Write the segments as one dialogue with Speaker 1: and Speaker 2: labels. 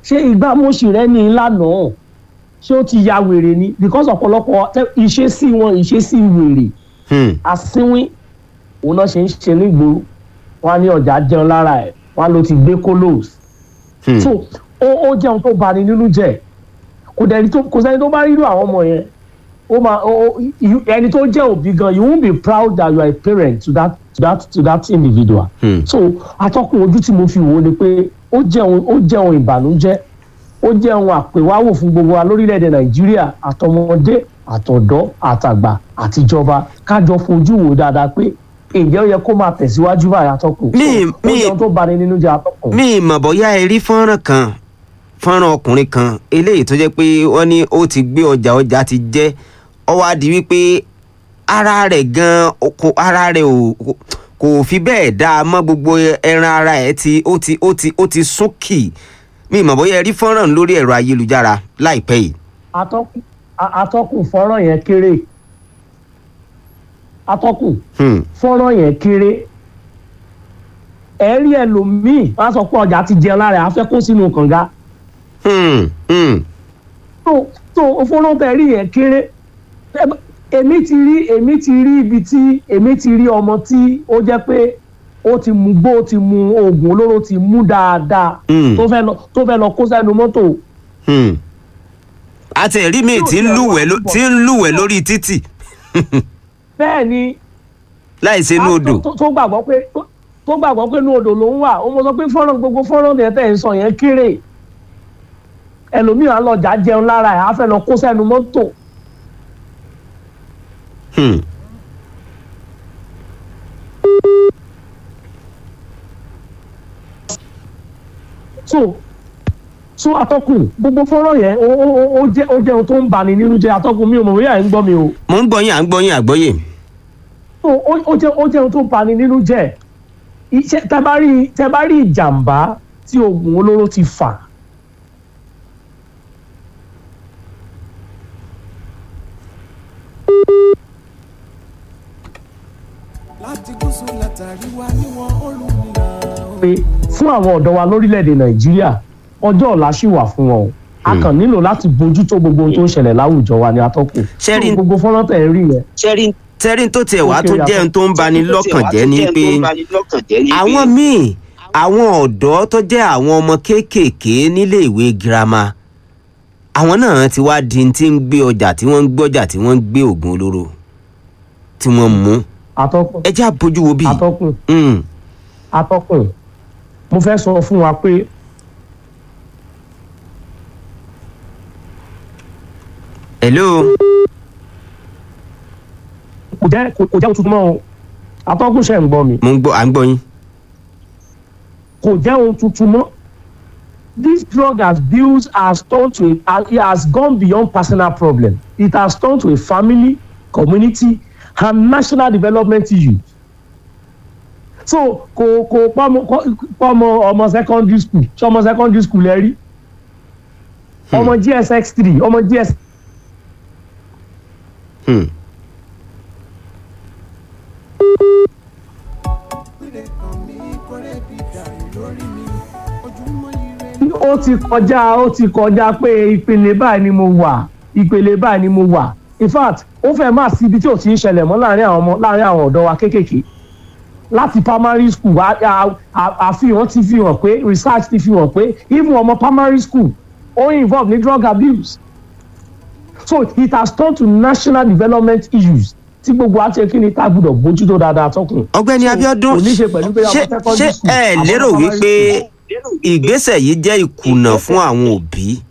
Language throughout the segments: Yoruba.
Speaker 1: ṣé ìgbàmọ̀sí rẹ ní ìlànà ṣé ó ti ya wèrè ni because ọ̀pọ̀lọpọ̀ tẹ- ìṣesí wọn ìṣesí wèrè
Speaker 2: Hmm.
Speaker 1: asínwín òun náà ṣe ń ṣe nígboro wọn á ní ọjà jẹun lára ẹ̀ wọn á ló ti gbé kolos
Speaker 2: Hmm.
Speaker 1: so ó ó jẹun tó bani nínú jẹ́ kò dẹni tó kò sẹ́ni tó bá rírú àwọn ọmọ yẹn ó máa ó ó- you- ẹni tó jẹ́ òbí gan you won't be proud that you are a parent to that to that to that individual.
Speaker 2: Hmm.
Speaker 1: so atọ́kùn ojú tí mo fi wò ó ni pé ó jẹun ó jẹun ìbànújẹ́ ó jẹun àpèwáwò fún gbogbo wa lórílẹ̀‐èdè nàìjíríà àtọmọdé àtọ̀dọ́ àtàgbà àtijọba kájọ fojú wò dáadáa pé ǹjẹ́ ó yẹ kó máa tẹ̀síwájú báyìí atọ́kùn.
Speaker 2: Mi-
Speaker 1: So, ó
Speaker 2: mi-
Speaker 1: jẹun tó bani nínú jẹ́ atọ́kùn.
Speaker 2: mi ì mọ̀ bóyá ẹ rí fọ́nrán kan fọ́nrán ọkùnrin kan eléyìí tó jẹ́ pé wọ́n ní ó ti gbé ọjà ọjà ti jẹ́ ó wá di wípé ara rẹ̀ gan kò ara rẹ̀ ò kò- kò fi bẹ́ẹ̀ dáa mọ́ gbogbo ẹran ara ẹ̀ ti ó ti ó ti ó ti súnkì mi ì mọ̀ bóyá ẹ rí fọ́nrán lórí ẹ̀rọ ayélujára láìpẹ́ yìí.
Speaker 1: atọ́kùn a- atọ́kùn fọ́nrán yẹn kéré atọ́kùn
Speaker 2: Hmm.
Speaker 1: fọ́nrán yẹn kéré ẹ̀rí ẹlòmíì wọ́n á sọ pé ọjà ti jẹun lára ẹ̀ á fẹ́ kó sínú kànga
Speaker 2: Hmm. Hmm.
Speaker 1: tó tó fọ́nrán tẹ̀ rí yẹn kéré Ẹ bá- èmi ti rí èmi ti rí ibi tí èmi ti rí ọmọ tí ó jẹ́ pé ó ti mu gbó ó ti mu oògùn olóró ti mú dáadáa
Speaker 2: Hmm.
Speaker 1: tó fẹ́ lọ tó fẹ́ lọ kó sẹ́nu mọ́tò
Speaker 2: Hmm. àti ẹ̀rí mi tí ń lúwẹ̀ẹ́ ló- tí ń lúwẹ̀ẹ́ lórí títì
Speaker 1: bẹ́ẹ̀ ni
Speaker 2: láì ṣe inú odò.
Speaker 1: tó- tó- tó gbàgbọ́ pé tó- tó gbàgbọ́ pé inú odò ló ń wà ó mọ sọ pé fọ́nrán gbogbo fọ́nrán yẹn tẹ̀ ń sọ yẹn kéré ẹlòmíràn lọ́jà jẹun lára ẹ̀ á fẹ́ lọ kó sẹ́nu mọ́tò
Speaker 2: Hmm.
Speaker 1: so so atọ́kùn gbogbo fọ́nrán yẹn ó ó ó- ó jẹ́ ó jẹ́ ohun tó ń bani nínú jẹ́ atọ́kùn mi ò mọ̀ bóyá ẹ̀ ń gbọ́ mi o
Speaker 2: mo ń gbọ́ yín à ń gbọ́ yín àgbọ́yè.
Speaker 1: so ó ó jẹ́ ó jẹ́ ohun tó ń bani nínú jẹ́ iṣẹ́ tẹ́ bá rí tẹ́ bá rí ìjàmbá tí oògùn olóró ti fà
Speaker 3: láti gúúsù látàríwá níwọ̀n olùmìnira
Speaker 1: pé fún àwọn ọ̀dọ́ wa lórílẹ̀‐èdè nàìjíríà ọjọ́ ọ̀la ṣì wà fún wọn o a kàn nílò láti bójútó gbogbo ohun tó ń ṣẹlẹ̀ láwùjọ wa ní atọ́kùn
Speaker 2: Ṣé rí-
Speaker 1: So, gbogbo fọ́nrán tẹ̀ ń rí yẹn
Speaker 2: tẹ́rí tó tiẹ̀ wá
Speaker 1: Ó
Speaker 2: tó
Speaker 1: kéré
Speaker 2: jẹ́ ohun tó ń bani lọ́kàn jẹ́ ni pé àwọn
Speaker 4: àwọn
Speaker 2: míì àwọn ọ̀dọ́ tó jẹ́ àwọn ọmọ kéékèèké nílé ìwé girama àwọn náà ti wá di ti ń gbé ọjà tí wọ́n ń gbọ́jà tí wọ́n ń gbé oògùn olóró tí wọ́n ń mú
Speaker 1: atọ́kùn
Speaker 2: ẹ já bójú wo bí.
Speaker 1: atọ́kùn
Speaker 2: Mm.
Speaker 1: atọ́kùn mo fẹ́ sọ fún wa pé
Speaker 2: hello
Speaker 1: kò jẹ́ kò kò jẹ́ ohun tuntun mọ́ o atọ́kùn ṣe ń gbọ́ mi
Speaker 2: mo ń gbọ́ à ń gbọ́ yín.
Speaker 1: kò jẹ́ ohun tuntun mọ́ this drug has built has turned to a it has gone beyond personal problem it has turned to a family community and national development issue so kò kò pọ́mọ pọ́mọ ọmọ secondary school ṣé ọmọ secondary school ẹ rí ọmọ gsx three ọmọ gs
Speaker 2: Hmm.
Speaker 3: ìpínlẹ̀ kan mi kórè bí dàrú lórí mi ojúmọ́ ire
Speaker 1: ó ti kọjá ó ti kọjá pé ìpele báyìí ni mo wà ìpele báyìí ni mo wà in fact ó fẹ́ máa sí ibi tí ò ti ń ṣẹlẹ̀ mọ́ láàrin àwọn ọmọ láàrin àwọn ọ̀dọ́ wa kéékèèké láti primary school a- a- a- àfihàn ti fi hàn pé research ti fi hàn pé even ọmọ primary school ó involve ní drug abuse so it has turned to national development issues tí gbogbo àti ekini tá a gbọ́dọ̀ bójútó dáadáa tọkùn.
Speaker 2: ọ̀gbẹ́ni
Speaker 1: So,
Speaker 2: abiodun
Speaker 1: kò ní ṣe pẹ̀lú pé ọmọ
Speaker 2: ṣé
Speaker 1: secondary
Speaker 2: ṣé
Speaker 1: school,
Speaker 2: ẹ
Speaker 1: àwọn
Speaker 2: lérò
Speaker 1: primary
Speaker 2: wípé
Speaker 1: school.
Speaker 2: ìgbésẹ̀ yìí jẹ́ ìkùnà fún àwọn òbí.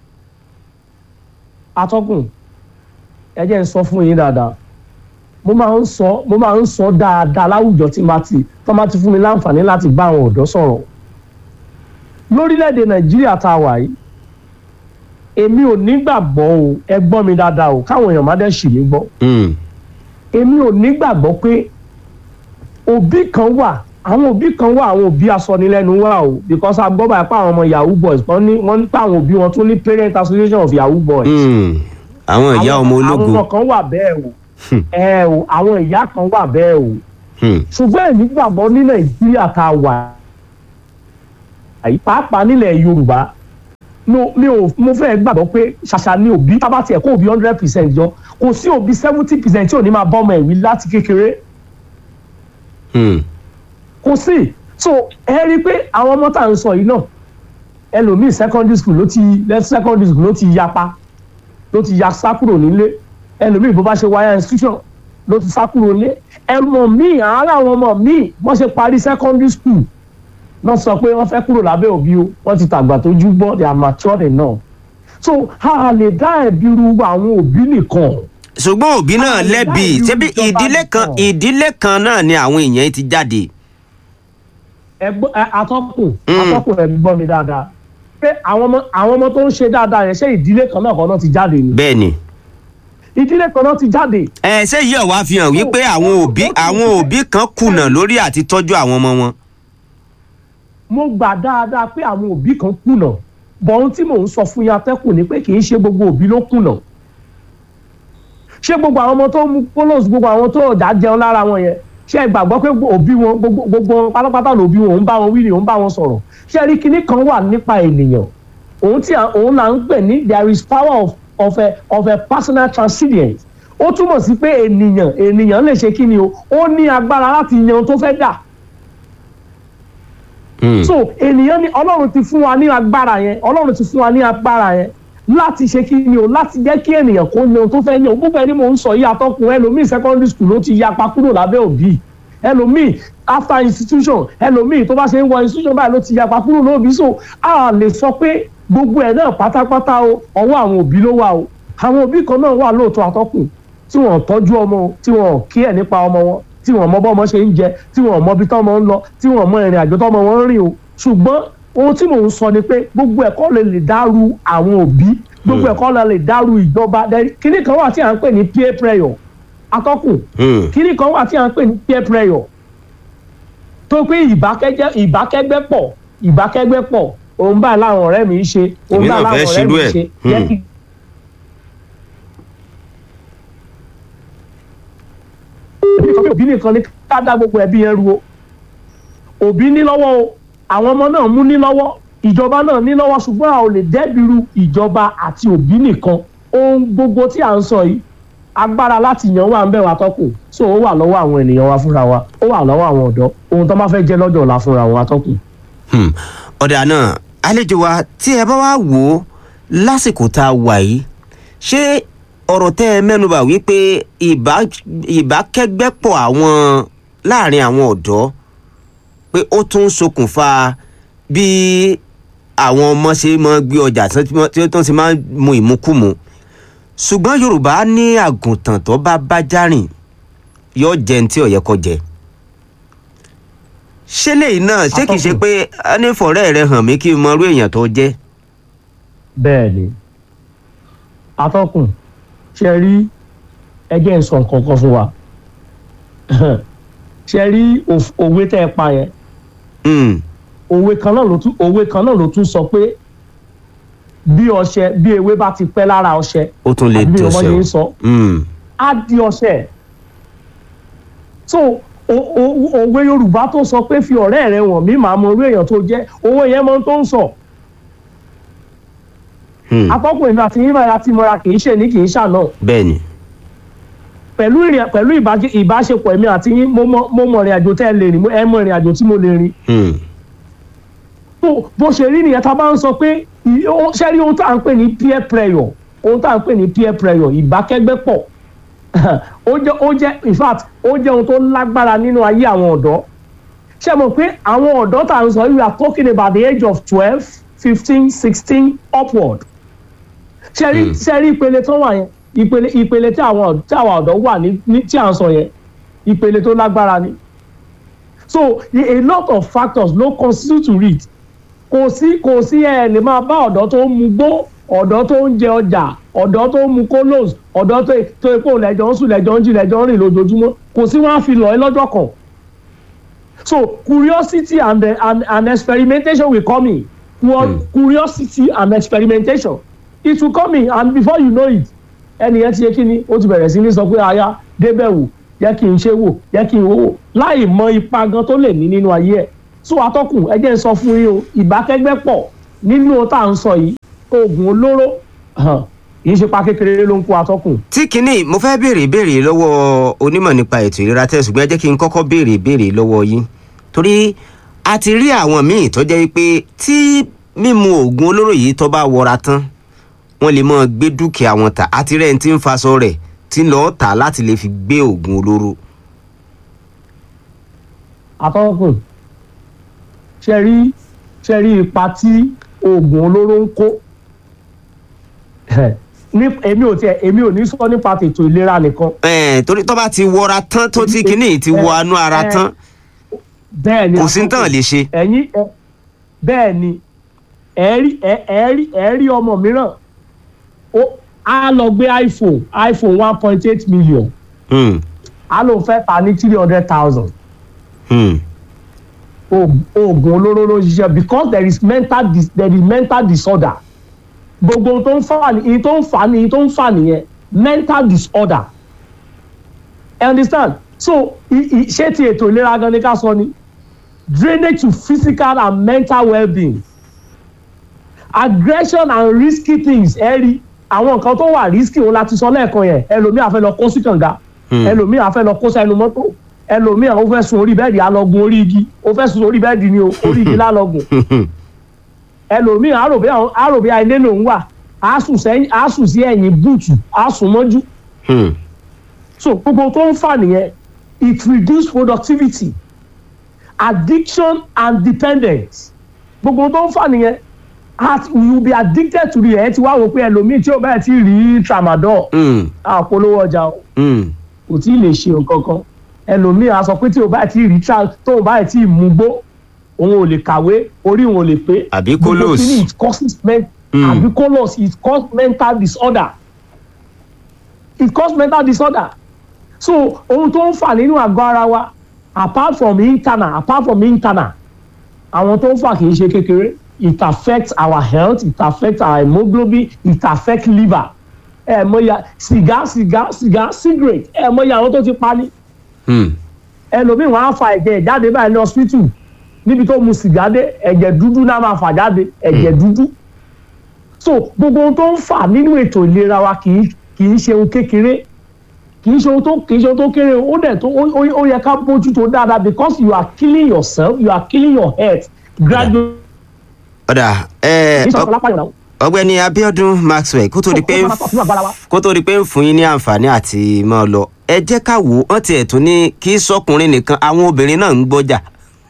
Speaker 1: atọ́kùn ẹ jẹ́ ń sọ fún yín dáadáa mo máa ń sọ mo máa ń sọ dáadáa láwùjọ tí máa ti tó máa ti fún mi láǹfààní láti bá àwọn ọ̀dọ́ sọ̀rọ̀ lórílẹ̀‐èdè nàìjíríà tá a wà yìí èmi ò nígbàgbọ́ o ẹ gbọ́ mi dáadáa o káwọn èèyàn má dẹ̀ ṣì mí gbọ́
Speaker 2: Hmm.
Speaker 1: èmi ò nígbàgbọ́ pé òbí kan wà àwọn òbí kan wà àwọn òbí asọnilẹ́nu wà o because a gbọ́ báyìí pé àwọn ọmọ yahoo boys wọ́n ní wọ́n ní pé àwọn òbí wọn tún ní parent association of yahoo boys
Speaker 2: Hmm. àwọn ìyá ọmọ
Speaker 1: àwọn
Speaker 2: ológo.
Speaker 1: ọmọ kan wà bẹ́ẹ̀ o ẹ o àwọn ìyá kan wà bẹ́ẹ̀ o
Speaker 2: Hmm.
Speaker 1: ṣùgbọ́n èmi gbàgbọ́ ní nàìjíríà tá a wà yìí pàápàá nílẹ̀ yorùbá no mi ò mo fẹ́ gbàgbọ́ pé ṣàṣà ni òbí tábà tiẹ̀ kó òbí hundred percent jọ kò sí òbí seventy percent tí ò ní máa bọ́ ọmọ ẹ̀ wí láti kékeré
Speaker 2: Hmm.
Speaker 1: kò sí so ẹ rí i pé àwọn ọmọ tá à ń sọ yìí náà ẹlòmíì secondary school ló ti left secondary school ló ti yapa ló ti ya sá kúrò nílé ẹlòmíì bó bá ṣe wáyà institution ló ti sá kúrò nílé ẹmọ míì àárẹ̀ àwọn ọmọ míì wọ́n ṣe parí secondary school náà sọ pé wọ́n fẹ́ kúrò lábẹ́ òbí o wọ́n ti tàgbà tó jú bọ́ they are matured enough so a lè dá ẹ̀bi ru àwọn òbí nìkan
Speaker 2: ṣùgbọ́n òbí náà
Speaker 1: Àwọn
Speaker 2: lẹ́bi
Speaker 1: ìdá ìlú
Speaker 2: ṣebí
Speaker 1: ìjọba
Speaker 2: ìdílé kan
Speaker 1: nìkan.
Speaker 2: ìdílé kan náà ni àwọn èèyàn ti jáde.
Speaker 1: ẹgbọ́n ẹ, atọ́kùn
Speaker 2: Mm.
Speaker 1: atọ́kùn ẹ gbọ́ mi dáadáa pé àwọn ọmọ àwọn ọmọ tó ń ṣe dáadáa yẹn ṣé ìdílé kan náà kan náà ti jáde ni
Speaker 2: bẹ́ẹ̀ ni.
Speaker 1: ìdílé kan náà ti jáde
Speaker 2: ẹ ṣé yìí ọ̀wá fi hàn wípé àwọn òbí àwọn òbí kan kùnà lórí àti tọ́jú àwọn ọmọ wọn.
Speaker 1: mo gbà dáadáa pé àwọn òbí kan kùnà bọ̀ ohun tí mò ń sọ fún yín atẹ́kùn ni pé kì í ṣe gbogbo òbí ló kùnà ṣé gbogbo àwọn ọmọ tó mú polos gbogbo àwọn tó ọ̀dà jẹun lára wọn yẹn ṣé ẹ gbàgbọ́ pé òbí wọn gbogbo gbogbo wọn pátápátá lòbí wọn òun bá wọn wí ni òun bá wọn sọ̀rọ̀ ṣé ẹ rí kinní kan wà nípa ènìyàn òun tí à- òun là ń pè ní there is power of of a of a personal transcendence ó túmọ̀ sí pé ènìyàn ènìyàn lè ṣe kí ni o ó ní agbára láti yan ohun tó fẹ́ dà
Speaker 2: Hmm.
Speaker 1: so ènìyàn ni ọlọ́run ti fún wa ní agbára yẹn ọlọ́run ti fún wa ní agbára yẹn láti ṣe kí ni o láti jẹ́ kí ènìyàn kó yan ohun tó fẹ́ yan gbogbo ẹni mò ń sọ yìí atọ́kùn ẹlòmíì secondary school ló ti yapa kúrò lábẹ́ òbí ẹlòmíì after institution ẹlòmíì tó bá ṣe ń wọ institution báyìí ló ti yapa kúrò lóbi so a lè sọ pé gbogbo ẹ̀ náà pátápátá o ọwọ́ àwọn òbí ló wà o àwọn òbí kan náà wà lóòótọ́ atọ́kùn tí wọ́n tọ́jú ọmọ o tí wọ́n kí ẹ̀ nípa ọmọ wọn tí wọ́n mọ bọ́mọ ṣe ń jẹ tí wọ́n mọ ibi tọ́mọ ń lọ tí wọ́n mọ ìrìn àjò tọ́mọ wọn ń rìn o ṣùgbọ́n ohun tí mò ń sọ ni pé gbogbo ẹ̀kọ́ lè lè dàrú àwọn òbí gbogbo ẹ̀kọ́ lè lè dàrú ìjọba Then kíní kan wà tí à ń pè ní peer pressure atọ́kùn
Speaker 2: Hmm.
Speaker 1: kíní kan wà tí à ń pè ní peer pressure tó pé ìbákẹ́jẹ́ ìbákẹ́gbẹ́ pọ̀ ìbákẹ́gbẹ́ pọ̀ òun báyìí láwọn ọ̀rẹ́ mi ń ṣe òun
Speaker 2: Èmi náà
Speaker 1: báyìí
Speaker 2: fẹ́
Speaker 1: láwọn ọ̀rẹ́ mi
Speaker 2: ṣerú
Speaker 1: ń
Speaker 2: ẹ̀.
Speaker 1: ṣe
Speaker 2: Hmm.
Speaker 1: jẹ́ kí òbí sọ pé òbí nìkan ní ká dá gbogbo ẹbí yẹn ru o òbí ní lọ́wọ́ o àwọn ọmọ náà mú ní lọ́wọ́ ìjọba náà ní lọ́wọ́ ṣùgbọ́n a ò lè dẹ́biru ìjọba àti òbí nìkan ohun gbogbo tí à ń sọ yìí agbára láti yan wà ń bẹ̀ wá tọ́kù so ó wà lọ́wọ́ àwọn ènìyàn wa fúnra wa ó wà lọ́wọ́ àwọn ọ̀dọ́ ohun tó bá fẹ́ jẹ́ lọ́jọ́ ọ̀la fúnra wa tọ́kù.
Speaker 2: Hmm. ọ̀dà náà àlejò wa tí ẹ bá wá wò ó lásìkò tá a wà yìí ṣé ọ̀rọ̀ tẹ́ ẹ mẹ́nuba wípé ìbá- ìbákẹ́gbẹ́pọ̀ àwọn láàrin àwọn ọ̀dọ́ pé ó tún ń ṣokùnfà bí àwọn ọmọ ṣe máa ń gbé ọjà tí wọ́n- tí wọ́n ti máa ń mu ìmukúmu ṣùgbọ́n yorùbá ní àgùntàn tó bá bá járìn yóò jẹun tí ó yẹ kó jẹ ṣé lèyìn náà ṣé kìí ṣe
Speaker 1: Atọ́kùn.
Speaker 2: pé a ní fọ̀rẹ́ rẹ hàn mí kí n mọ irú èèyàn tó jẹ́.
Speaker 1: bẹ́ẹ̀ ni atọ́kùn ṣe rí ẹgbẹ́ ń sọ nǹkan kan fún wa ṣe rí òf- òwe tẹ́ ẹ pa yẹn
Speaker 2: Hmm,
Speaker 1: òwe kan náà ló tún òwe kan náà ló tún sọ pé bí ọṣẹ bí ewé bá ti pẹ́ lára ọṣẹ
Speaker 2: ó tún lè
Speaker 1: àbí bí ọmọ
Speaker 2: dọ̀ṣẹ́
Speaker 1: yẹn ń
Speaker 2: o.
Speaker 1: sọ
Speaker 2: Hmm,
Speaker 1: á di ọṣẹ so o- o- òwe yorùbá tó sọ pé fi ọ̀rẹ́ rẹ wọ̀n mí màá mọ irú èèyàn tó jẹ́ òwe yẹn mọ tó ń sọ
Speaker 2: hmm,
Speaker 1: atọ́kùn èmi àti yín báyà ti mọra kì í ṣe ní kì í ṣàná
Speaker 2: bẹ́ẹ̀ ni.
Speaker 1: pẹ̀lú ìrìn pẹ̀lú ìbáṣe- ìbáṣepọ̀ èmi àti yín mo mọ mo mọ ìrìn àjò tẹ́ ẹ lè rìn mo- ẹ mọ ìrìn àjò tí mo lè rìn
Speaker 2: Hmm,
Speaker 1: tó bó ṣe rí nìyẹn tá a bá ń sọ pé ì- ó- ṣé rí ohun tá à ń pè ní peer pressure ohun tá à ń pè ní peer pressure ìbákẹ́gbẹ́pọ̀ ó jẹ́ ó jẹ́ in fact ó jẹ́ ohun tó lágbára nínú ayé àwọn ọ̀dọ́ ṣé mọ̀ pé àwọn ọ̀dọ́ tá à ń sọ yìí we are talking about the age of twelve fifteen sixteen upward ṣe rí
Speaker 2: Hmm.
Speaker 1: ṣe rí ìpele tó wà yẹn ìpele ìpele tí àwọn ọ̀d- tí àwọn ọ̀dọ́ wà ní ní- tí à ń sọ yẹn ìpele tó lágbára ni so a a lot of factors ló constitute to it kò sí kò sí ẹ lè máa bá ọ̀dọ́ tó ń mu gbó ọ̀dọ́ tó ń jẹ ọjà ọ̀dọ́ tó ń mu kolos ọ̀dọ́ tó tó epo lẹ́jọ́ ń sùn lẹ́jọ́ ń jí lẹ́jọ́ ń rìn lójoojúmọ́ kò sí wọn á fi lọ ẹ lọ́jọ́ kan so curiosity and, uh, and and experimentation will come in Cu-
Speaker 2: Hmm.
Speaker 1: curiosity and experimentation it will come in and before you know it ẹnìyẹn ti yẹ kí ni ó ti bẹ̀rẹ̀ sí ní sọ pé aya débẹ̀ wò jẹ́ kí n ṣe wò jẹ́ kí n wò wò láì mọ ipa gan tó lè ní nínú ayé ẹ̀ so atọ́kùn ẹ jẹ́ n sọ fún yín o ìbákẹ́gbẹ́ pọ̀ nínú ohun tá à ń sọ yìí oògùn olóró hàn, kì í ṣe pa kékeré ló ń kó atọ́kùn.
Speaker 2: tí kinní mo fẹ́ béèrè ìbéèrè lọ́wọ́ onímọ̀ nípa ètò ìlera tẹ́ ṣùgbọ́n ẹ jẹ́ kí n kọ́kọ́ béèrè ìbéèrè lọ́wọ́ yín torí a ti rí àwọn míì tó jẹ́ pé tí mímu oògùn olóró yìí tó bá wọra tán wọ́n lè máa gbé dúkìá wọn tà àti rẹ̀ ń tí ń faṣọ rẹ̀ tí ń lọ́ọ́ tà láti lè fi gbé oògùn olóró.
Speaker 1: atọ́kùn ṣe rí ṣe rí ipa tí oògùn olóró ń kó ní èmi ò tiẹ̀ èmi ò ní sọ nípa tètò ìlera nìkan
Speaker 2: Ẹ̀ẹ́n, torí tó bá ti wọra tán tó tí kinní yìí ti wọ anú ara
Speaker 1: ẹ,
Speaker 2: tán
Speaker 1: bẹ́ẹ̀ ni
Speaker 2: kò sí ní tán
Speaker 1: atọ́kùn.
Speaker 2: lè ṣe.
Speaker 1: ẹ̀yin ẹ bẹ́ẹ̀ ni ẹ rí ẹ ẹ rí ẹ rí ọmọ mìíràn ó á lọ gbé iphone iphone one point eight million
Speaker 2: Hmm,
Speaker 1: á lóun fẹ́ ta ní three hundred thousand
Speaker 2: hmm,
Speaker 1: oògùn olóró ló ń ṣiṣẹ́ because there is mental dis there is mental disorder gbogbo ohun tó ń fà ní èyí tó ń fà ní èyí tó ń fà nìyẹn mental disorder you understand so i- i- ṣé ti ètò ìlera gan ni ká sọ ni drainage to physical and mental well-being aggression and risky things ẹ rí àwọn nǹkan tó wà risky òun láti sọ lẹ́ẹ̀kan yẹn ẹlòmíì àfẹ́ lọ kó sí kànga
Speaker 2: Hmm.
Speaker 1: ẹlòmíì àfẹ́ lọ kó sẹ́nu mọ́tò ẹlòmíì àwọn fẹ́ sun orí bẹ́ẹ̀dì alọ́gun orí igi ó fẹ́ sun orí bẹ́ẹ̀dì ni o orí igi lálọ́gùn ẹlòmíì àròbí àwọn àròbí ilé lòún wà á sùn sẹ́yìn á sùn sí ẹ̀yìn búùtù á sùn mọ́jú
Speaker 2: hmm.
Speaker 1: so gbogbo tó ń fà nìyẹn it reduce productivity addiction and dependence gbogbo tó ń fà nìyẹn at you will be addicted to the ẹ ti wá wò pé ẹlòmíì tí ó bá ti rí tramadol
Speaker 2: Hmm,
Speaker 1: àpolówó ọjà o
Speaker 2: hmm.
Speaker 1: kò tí ì lè ṣe nǹkan kan ẹlòmíì á sọ pé tí o bá ti rí tra tó o bá ti mú gbó òun ò lè kàwé orí òun ò lè pé
Speaker 2: Àbí
Speaker 1: Gbogbo
Speaker 2: kolos.
Speaker 1: kíní it causes men
Speaker 2: Mm.
Speaker 1: àbí kolos it cause mental disorder it cause mental disorder so ohun tó ń fà nínú àgọ́ ara wa apart from internal apart from internal àwọn tó ń fà kì í ṣe kékeré it affects our health it affects our hemoglobin it affects liver ẹ mọ̀ya sìgá sìgá sìgá cigarette ẹ mọ̀ya àwọn tó ti pa ní
Speaker 2: Hmm.
Speaker 1: ẹlòmíì wọn á fa ẹ̀jẹ̀ jáde báyìí ní hospital níbi tó mu sìgá dé ẹ̀jẹ̀ dúdú náà máa fà jáde ẹ̀jẹ̀ dúdú so gbogbo ohun tó ń fà nínú ètò ìlera wa kì í kì í ṣe ohun kékeré kì í ṣe ohun tó kì í ṣe ohun tó kéré ó dẹ̀ tó ó- ó ó yẹ ká bójútó dáadáa because you are killing yourself you are killing your health gradually
Speaker 2: ọ̀dà ẹ̀,
Speaker 1: kì í ṣe
Speaker 2: ọ-
Speaker 1: ọ̀pọ̀lọpọ̀ lápá ìrànwọ́.
Speaker 2: ọ̀gbẹ́ni Abíọ́dún Maxwell kó tó di pé
Speaker 1: Ó- ó máa tọ̀ sínú àgbára wa.
Speaker 2: kó tó di pé ń fún yín ní àǹfààní àti máa lọ ẹ jẹ́ ká wò ó wọ́n tiẹ̀ tún ní kí sọkùnrin nìkan àwọn obìnrin náà ń gbọ́jà.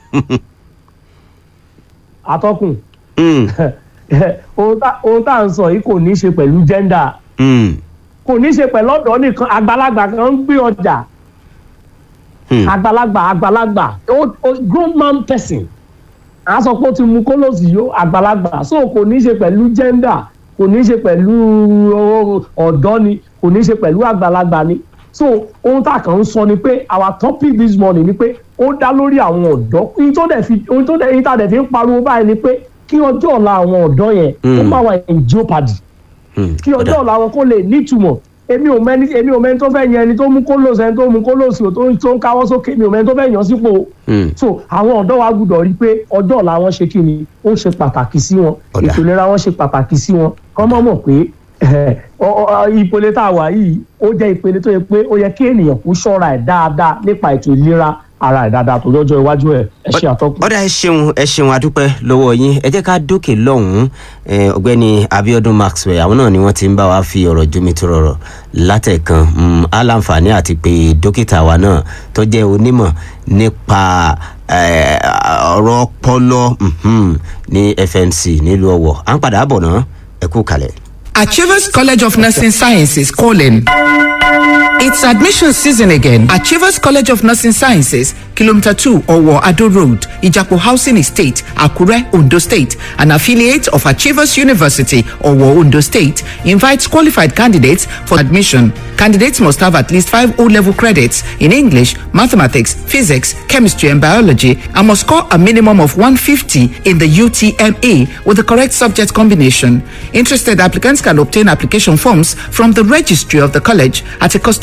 Speaker 1: atọ́kùn
Speaker 2: Hmm,
Speaker 1: ohun tá ohun tá à ń sọ yìí kò ní í ṣe pẹ̀lú gender
Speaker 2: hmm,
Speaker 1: kò ní í ṣe pẹ̀lú ọ̀dọ́ nìkan àgbàlagbà kan ń gbé ọjà
Speaker 2: hmm.
Speaker 1: àgbàlagbà àgbàlagbà ó- ó- grown man person à ń sọ pé ó ti mu kólóòsì yó àgbàlagbà so kò ní í ṣe pẹ̀lú gender kò ní í ṣe pẹ̀lú ọ- ọ̀dọ́ ni kò ní í ṣe pẹ̀lú àgbàlagbà ni so ohun tá a kàn ń sọ ni pé our topic this morning ni pé ó dá lórí àwọn ọ̀dọ́ ohun tó dẹ̀ fi ohun tó dẹ̀ ohun tá a dẹ̀ fi ń pariwo báyìí ni pé kí ọjọ́ ọ̀la àwọn ọ̀dọ́ yẹn ó
Speaker 2: Mm.
Speaker 1: má wà in jeopardy
Speaker 2: Hmm.
Speaker 1: kí ọjọ́
Speaker 2: Ọ̀dà.
Speaker 1: ọ̀la wọn kó lè nítumọ̀ èmi ò mẹ́ni èmi ò mẹ́ni tó fẹ́ yan ẹni tó mú kólóòsì ẹni tó mú kólóòsì ò tó ń tó ń káwọ́ sókè mi ò mẹ́ni tó fẹ́ yan sípò o.
Speaker 2: Hmm.
Speaker 1: so àwọn ọ̀dọ́ wa gbúdọ̀ rí i pé ọjọ́ ọ̀la wọn ṣe kí ni ó ṣe pàtàkì sí wọn
Speaker 2: Ọ̀dà.
Speaker 1: ètò ìlera wọn ṣe pàtàkì sí wọn kọ́ mọ̀ mọ̀ pé eh, ọ- ọ- ìpele tá a wà yìí ó jẹ́ ìpele tó yẹ pé ó yẹ kí ènìyàn kó ṣọ́ra ẹ̀ dáadáa nípa ètò ìlera ara ẹ̀ dáadáa tó lọ́jọ́ iwájú ẹ̀ ẹ ṣe àtọ́kùn.
Speaker 2: ọ̀dà ẹ ṣeun ẹ ṣeun adúpẹ́ lọ́wọ́ yín ẹ jẹ́ ká dókè lọ́hùn-ún eh, ọ̀gbẹ́ni Abíọ́dún Maxwell àwọn náà ni wọ́n ti ń bá wa fi ọ̀rọ̀ jómi tó rọrọ̀ látẹ̀kan mm, aláǹfààní àti pé dókítà wa náà tó jẹ́ onímọ̀ nípa eh, ọ̀rọ̀ ọpọlọ mhm, ní FMC nílùú Ọ̀wọ̀ à ń padà bọ̀ náà ẹ kú kalẹ̀.
Speaker 4: Achievers College of Nursing Sciences calling. It's admission season again. Achievers College of Nursing Sciences, Kilometer 2 Owo Ado Road, Ijapo Housing Estate, Akure, Ondo State, an affiliate of Achievers University, Owo, Ondo State, invites qualified candidates for admission. Candidates must have at least five O-level credits in English, mathematics, physics, chemistry, and biology, and must score a minimum of 150 in the UTME with the correct subject combination. Interested applicants can obtain application forms from the registry of the college at a cost of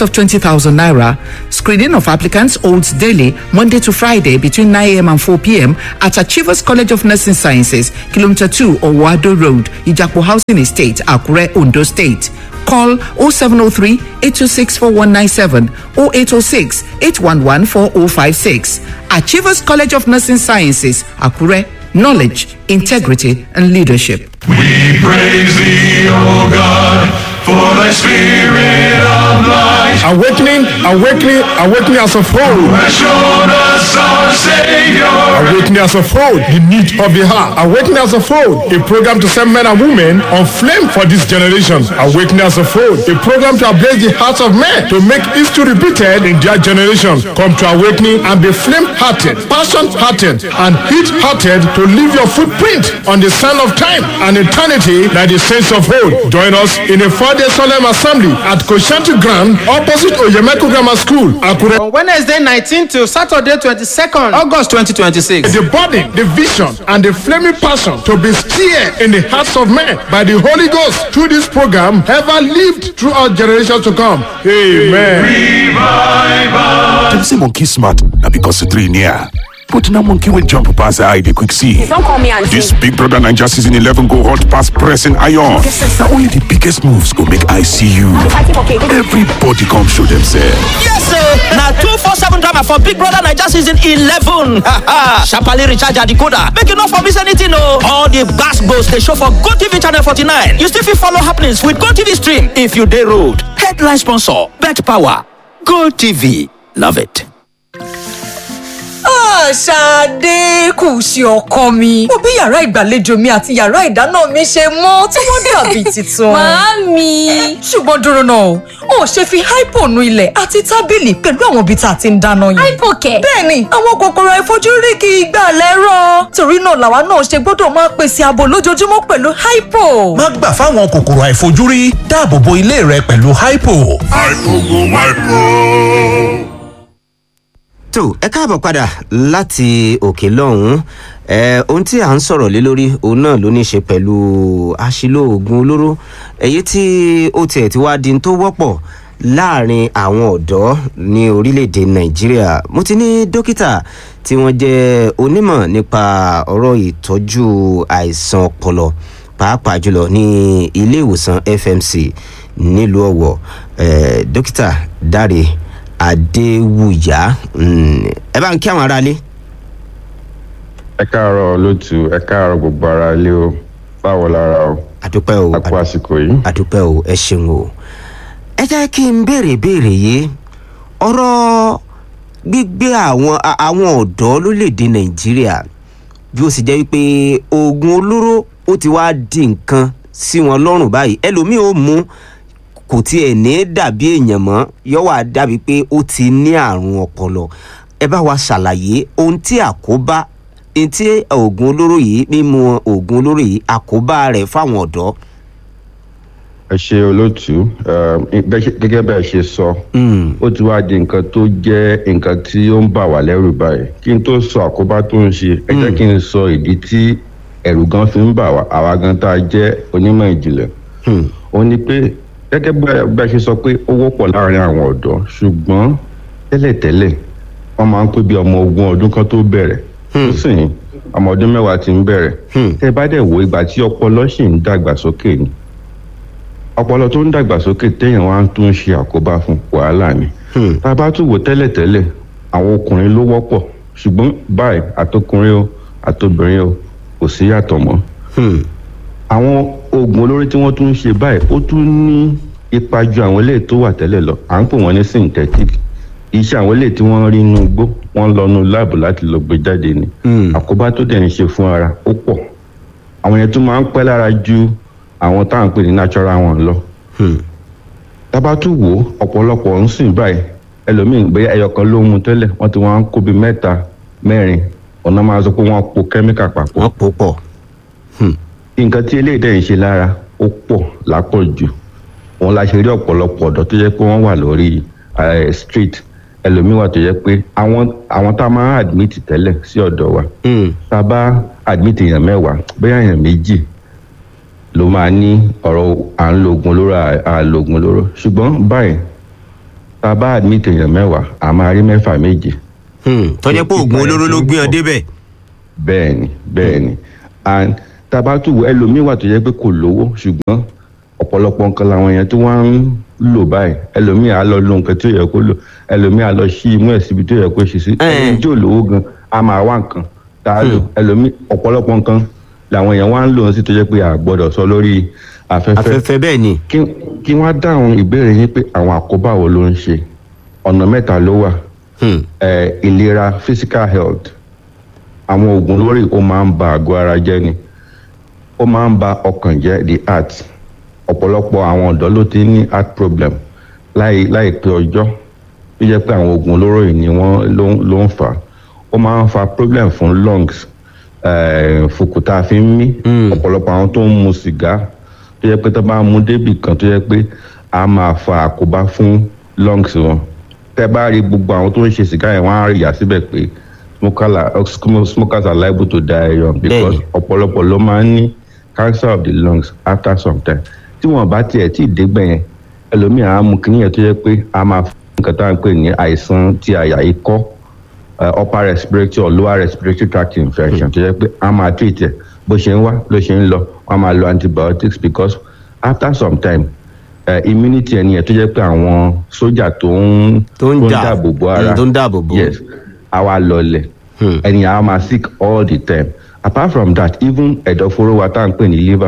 Speaker 4: of 20,000 naira. Screening of applicants holds daily, Monday to Friday between 9 a.m. and 4 p.m. at Achievers College of Nursing Sciences, Kilometer 2 Owado Road, Ijapo Housing Estate, Akure, Ondo State. Call 0703 826 4197 0806 811 4056. Achievers College of Nursing Sciences, Akure. Knowledge, integrity, and leadership.
Speaker 5: We praise thee, O God, for thy spirit of light
Speaker 6: Awakening, awakening, awakening as a whole.
Speaker 5: has shown us our Savior.
Speaker 6: Awakening as a whole, the need of the heart. Awakening as a whole, a program to set men and women on flame for this generation. Awakening as a whole, a program to ablaze the hearts of men to make history repeated in their generation. Come to awakening and be flame-hearted, passion-hearted, and heat-hearted to leave your footprint on the sand of time and eternity like the saints of old. Join us in a four-day solemn assembly at Koshanti Grand, opposite Oyemeko Grammar School, Akure.
Speaker 7: on wednesday nineteen to saturday twenty-second august twenty twenty-six.
Speaker 6: the body, the vision, and the flaming passion to be stirred in the hearts of men by the Holy Ghost through this program ever lived throughout generations to come. Amen.
Speaker 5: Revive us.
Speaker 8: Dem say monkey smart na because the three near. But na monkey wey jump pass eye dey quick see.
Speaker 9: Don't call me auntie.
Speaker 8: This Big Brother Naija season 11 go hot pass pressing iron. Na only the biggest moves go make eye see you.
Speaker 9: fighting for cake.
Speaker 8: Everybody come show themselves.
Speaker 10: Yes, sir. Now two four seven drama for Big Brother Naija season eleven. Sharply recharge your decoder. Make you not for miss anything, no. All the gas goes they show for Go TV channel forty nine. You still fit follow happenings with Go TV stream if you day road. Headline sponsor: Bet Power. Go TV. Love it.
Speaker 11: Ṣadé kù sí ọkọ mi. Mo bí yàrá ìgbàlejò mi àti yàrá ìdáná mi ṣe mọ́ tí wọ́n dàbí tuntun.
Speaker 9: Màámi.
Speaker 11: Ṣùgbọ́n dúró náà o, ò ṣe fi hypo nu ilẹ̀ àti tábìlì pẹ̀lú àwọn ibi tá a ti ń dáná yìí.
Speaker 9: Hypo kẹ̀.
Speaker 11: Bẹ́ẹ̀ni, àwọn kòkòrò àìfojúrí kì í gbà lẹ́rọ̀. Torí náà làwa náà ṣe gbọ́dọ̀ máa pèsè ààbò lójoojúmọ́ pẹ̀lú hypo.
Speaker 12: má gbà fáwọn kòkòrò àìfojúrí dáàbò bo ilé rẹ pẹ̀lú hypo.
Speaker 2: tó ẹ káàbọ̀ padà láti òkè lọ́hùn-ún ẹ ohun tí à ń sọ̀rọ̀ lé lórí òun náà ló ní í ṣe pẹ̀lú àṣìlò oògùn olóró èyí tí ó tiẹ̀ ti wá di n tó wọ́pọ̀ láàrin àwọn ọ̀dọ́ ní orílẹ̀-èdè nàìjíríà mo ti ní dókítà tí wọ́n jẹ́ onímọ̀ nípa ọ̀rọ̀ ìtọ́jú àìsàn ọpọlọ pàápàá jùlọ ní ilé ìwòsàn fmc nílùú ọ̀wọ̀ eh, dókítà dáre adéwùyá mm, ẹ bá ń kí àwọn aráalé.
Speaker 13: ẹ káàárọ̀ lótú ẹ káàárọ̀ gbogbo ara ilé o báwo lára o
Speaker 2: àdúpẹ́ o
Speaker 13: a kú àsìkò yìí.
Speaker 2: àdúpẹ́ o ẹ ṣeun o. ẹ jẹ́ kí n béèrè béèrè yìí ọ̀rọ̀ gbígbé àwọn a- àwọn ọ̀dọ́ lórílẹ̀‐èdè nàìjíríà bí ó sì jẹ́ wípé oògùn olóró ó ti wá di nǹkan sí wọn lọ́rùn báyìí ẹlòmíì ó mú kò tiẹ̀ ní dàbí èèyàn mọ́ yóò wá dàbí pé ó ti ní àrùn ọpọlọ ẹ bá wa ṣàlàyé ohun tí àkóbá ohun tí oògùn olóró yìí mímu oògùn olóró yìí àkóbá rẹ̀ fáwọn ọ̀dọ́.
Speaker 13: ẹ ṣe olótú eh, bẹ́ ṣe- gẹ́gẹ́ bẹ́ẹ̀ ṣe sọ ó ti wá di nǹkan tó jẹ́ nǹkan tí ó ń bà wá lẹ́rù báyìí kí n tó sọ àkóbá tó ń ṣe ẹ jẹ́ kí n sọ ìdí tí ẹ̀rù gan fi ń bà wá àwa gan tá a jẹ́ onímọ̀ ìjìnlẹ̀ ó ní pé gẹ́gẹ́ bẹ́ẹ̀ bẹ́ẹ̀ ṣe sọ pé ó wọ́pọ̀ láàrin àwọn ọ̀dọ́ ṣùgbọ́n tẹ́lẹ̀tẹ́lẹ̀ wọ́n máa ń pé bí ọmọ ogún ọdún kan tó bẹ̀rẹ̀ nísìnyí ọmọ ọdún mẹ́wàá ti ń bẹ̀rẹ̀ tẹ́ ẹ bá dẹ̀ wo ìgbà tí ọpọlọ ṣì ń dàgbàsókè ni ọpọlọ tó ń dàgbàsókè téèyàn wá ń tún ṣe àkóbá fún wàhálà ni tá a bá tún wò tẹ́lẹ̀tẹ́lẹ̀ àwọn ọkùnrin ló wọ́pọ̀ ṣùgbọ́n báyìí àtọkùnrin o àtobìnrin o kò sí yàtọ̀ mọ́ àwọn oògùn olórí tí wọ́n tún ń ṣe báyìí ó tún ní ipa ju àwọn eléyìí tó wà tẹ́lẹ̀ lọ à ń pè wọ́n ní synthetic iṣẹ́ àwọn eléyìí tí wọ́n rí inú igbó wọ́n lọ nu láàbù láti lọ gbé jáde ni àkóbá tó dẹ̀ ń ṣe fún ara ó pọ̀ àwọn yẹn tún máa ń pẹ́ lára ju àwọn táwọn pè ní natural one lọ tábàtú wo ọ̀pọ̀lọpọ̀ ń sìn báyìí ẹlòmíín bóyá ẹyọ kan ló ń mu tẹ́lẹ̀ wọ́n ti wọ́n á kó bíi mẹ́ta mẹ́rin ọ̀nà máa sọ pé wọ́n po kẹ́míkà papọ̀.
Speaker 2: wọ́n po pọ̀.
Speaker 13: nǹkan tí eléyìí dẹ̀ ń ṣe lára ó pọ̀ lápọ̀jù òun la ṣe rí ọ̀pọ̀lọpọ̀ ọ̀dọ́ tó jẹ́ pé wọ́n wà lórí eh, street ẹlòmíín wà tó jẹ́ pé àwọn àwọn tá a máa admit tẹ́lẹ̀ sí ọ̀dọ̀ wa tá a bá admit èèyàn mẹ́wàá bóyá èèyàn méjì ló máa ní ọ̀rọ̀ à ń lo oògùn olóró à à lo oògùn olóró ṣùgbọ́n báyìí tá a bá admit èèyàn mẹ́wàá a máa rí mẹ́fà méje.
Speaker 2: tọ́jẹ́ pé oògùn olóró ló gbé ọ débẹ̀.
Speaker 13: bẹ́ẹ̀ni bẹ́ẹ̀ni and tá a bá tún wo ẹlòmíín wà tó yẹ pé kò lówó ṣùgbọ́n ọ̀pọ̀lọpọ̀ nǹkan làwọn yẹn tí wọ́n ń lò báyìí ẹlòmíín á lọ lo nǹkan tí ó yẹ kó lò ẹlòmíín á lọ ṣí imú ẹ̀ síbi tó yẹ kó ṣe sí ẹni tí ò lówó gan a máa wá nǹkan tá a lò ẹlòmíín ọ̀pọ̀lọpọ̀ nǹkan làwọn èèyàn wá ń lò ó sí tó yẹ pé a gbọ́dọ̀ sọ lórí afẹ́fẹ́
Speaker 2: afẹ́fẹ́ bẹ́ẹ̀ ni.
Speaker 13: kí wọ́n dáhùn ìbéèrè yín pé àwọn àkóbá wo ló ń ṣe ọ̀nà mẹ́ta ló wà ẹ̀ ìlera physical health àwọn oògùn lórí ó máa ń ba àgọ́ ara jẹ́ ni ó máa ń ba ọkàn jẹ́ the heart ọ̀pọ̀lọpọ̀ àwọn ọ̀dọ́ ló ti ní heart problem láì láìpẹ́ ọjọ́ tó jẹ́ pé àwọn oògùn olóró yìí ni wọ́n ló ń ló ń fà á ó máa ń fa problem fún lungs eh, fùkúta fi ń mí ọ̀pọ̀lọpọ̀ àwọn tó ń mu sìgá tó jẹ́ pé tó bá mú débì kan tó jẹ́ pé a máa fa àkóbá fún lungs wọn tẹ́ bá rí gbogbo àwọn tó ń ṣe sìgá yẹn wọ́n á rí yà síbẹ̀ pé smoker are, smokers are liable to die young because ọ̀pọ̀lọpọ̀ ló máa ń ní cancer of the lungs after some time tí wọn bá tiẹ̀ tí ì dégbẹ̀ yẹn ẹlòmíì á mú kíní yẹn tó yẹ pé a máa fún nǹkan tá à ń pè ní àìsàn tí àyà yìí kọ́ upper respiratory or lower respiratory tract infection tó yẹ pé a máa treat ẹ̀ bó ṣe ń wá ló ṣe ń lọ wọn máa lo antibiotics because after some time uh, immunity ẹni yẹn tó yẹ pé àwọn sójà tó ń
Speaker 2: tó ń jà
Speaker 13: dáàbò bo ara
Speaker 2: tó ń dáàbò bo
Speaker 13: yes a wá lọlẹ̀ ẹni yẹn a máa sick all the time apart from that even ẹ̀dọ̀fóró wa tá à ń pè ní liver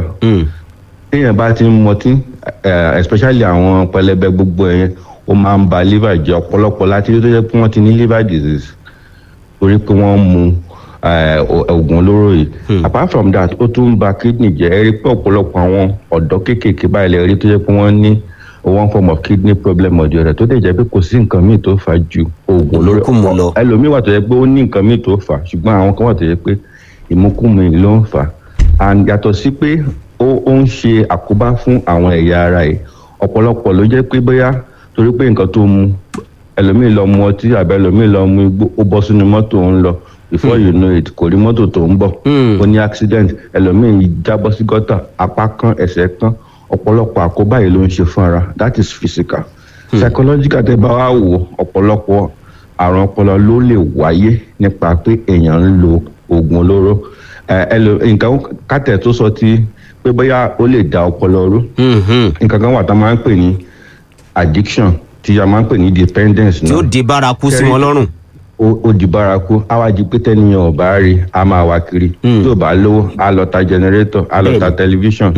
Speaker 13: téèyàn bá ti ń mọtí eh, especially àwọn pẹlẹbẹ gbogbo ẹ̀yẹn ó máa ń ba liver jẹ́ ọ̀pọ̀lọpọ̀ láti rí tó jẹ́ pé wọ́n ti ní liver disease torí pé wọ́n mu eh, o- oògùn olóró yìí apart from that ó tún ń ba kidney jẹ́ ẹ rí pé ọ̀pọ̀lọpọ̀ àwọn ọ̀dọ́ kéékèèké báyìí lè rí tó jẹ́ pé wọ́n ní one form of kidney problem ọ̀dọ̀ rẹ̀ tó dẹ̀ jẹ́ pé kò sí nǹkan míì tó fà á ju oògùn olóró ẹlòmíì wà tó jẹ́ pé ó ní nǹkan míì tó fà á ṣùgbọ́n àwọn kan wà tó jẹ́ pé ìmúkúmu yìí ló ń fà á and yàtọ̀ sí pé ó ó ń ṣe àkóbá fún àwọn ẹ̀yà ara yìí ọ̀pọ̀lọpọ̀ ló jẹ́ pé bóyá torí pé nǹkan tó mu ẹlòmíì lọ mu ọtí àbẹ ẹlòmíì lọ mu igbó ó bọ́ sínú mọ́tò ń lọ before you know it kò rí mọ́tò tó ń bọ̀ ó ní accident ẹlòmíì jábọ́ sí gọ́tà apá kan ẹsẹ̀ kan ọ̀pọ̀lọpọ̀ àkóbá yìí ló ń ṣe fún ara that is physical psychological tẹ́ bá wá wò ọ̀pọ̀lọpọ̀ àrùn ọpọlọ ló lè wáyé nípa pé èèyàn ń lo oògùn olóró ẹ ẹ lò nǹkan kátẹ tó sọ ti pé bóyá ó lè da ọpọlọ rú nǹkan kan wà tá a máa ń pè ní addiction tí a máa ń pè ní dependence
Speaker 2: tí ó di bárakú sí wọn lọ́rùn.
Speaker 13: ó ó di bárakú àwájú pé tẹ́niyàn ò bá rí a máa wá kiri tí ò bá lówó a lọ ta generator a lọ ta television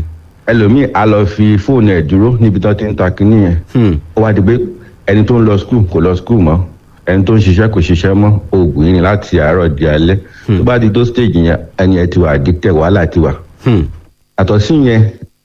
Speaker 13: ẹlòmíì a lọ fi fóònù ẹ̀ dúró níbi tó ti ń ta kinní yẹn ó wá di pé ẹni tó ń lọ skul kò lọ skul mọ́ ẹni tó ń ṣiṣẹ́ kò ṣiṣẹ́ mọ́ oògùn yìí ni láti àárọ̀ di alẹ́ tó bá di tó stage yẹn ẹni ẹ ti wà addicted wàhálà ti wà. àtọ̀ sí yẹn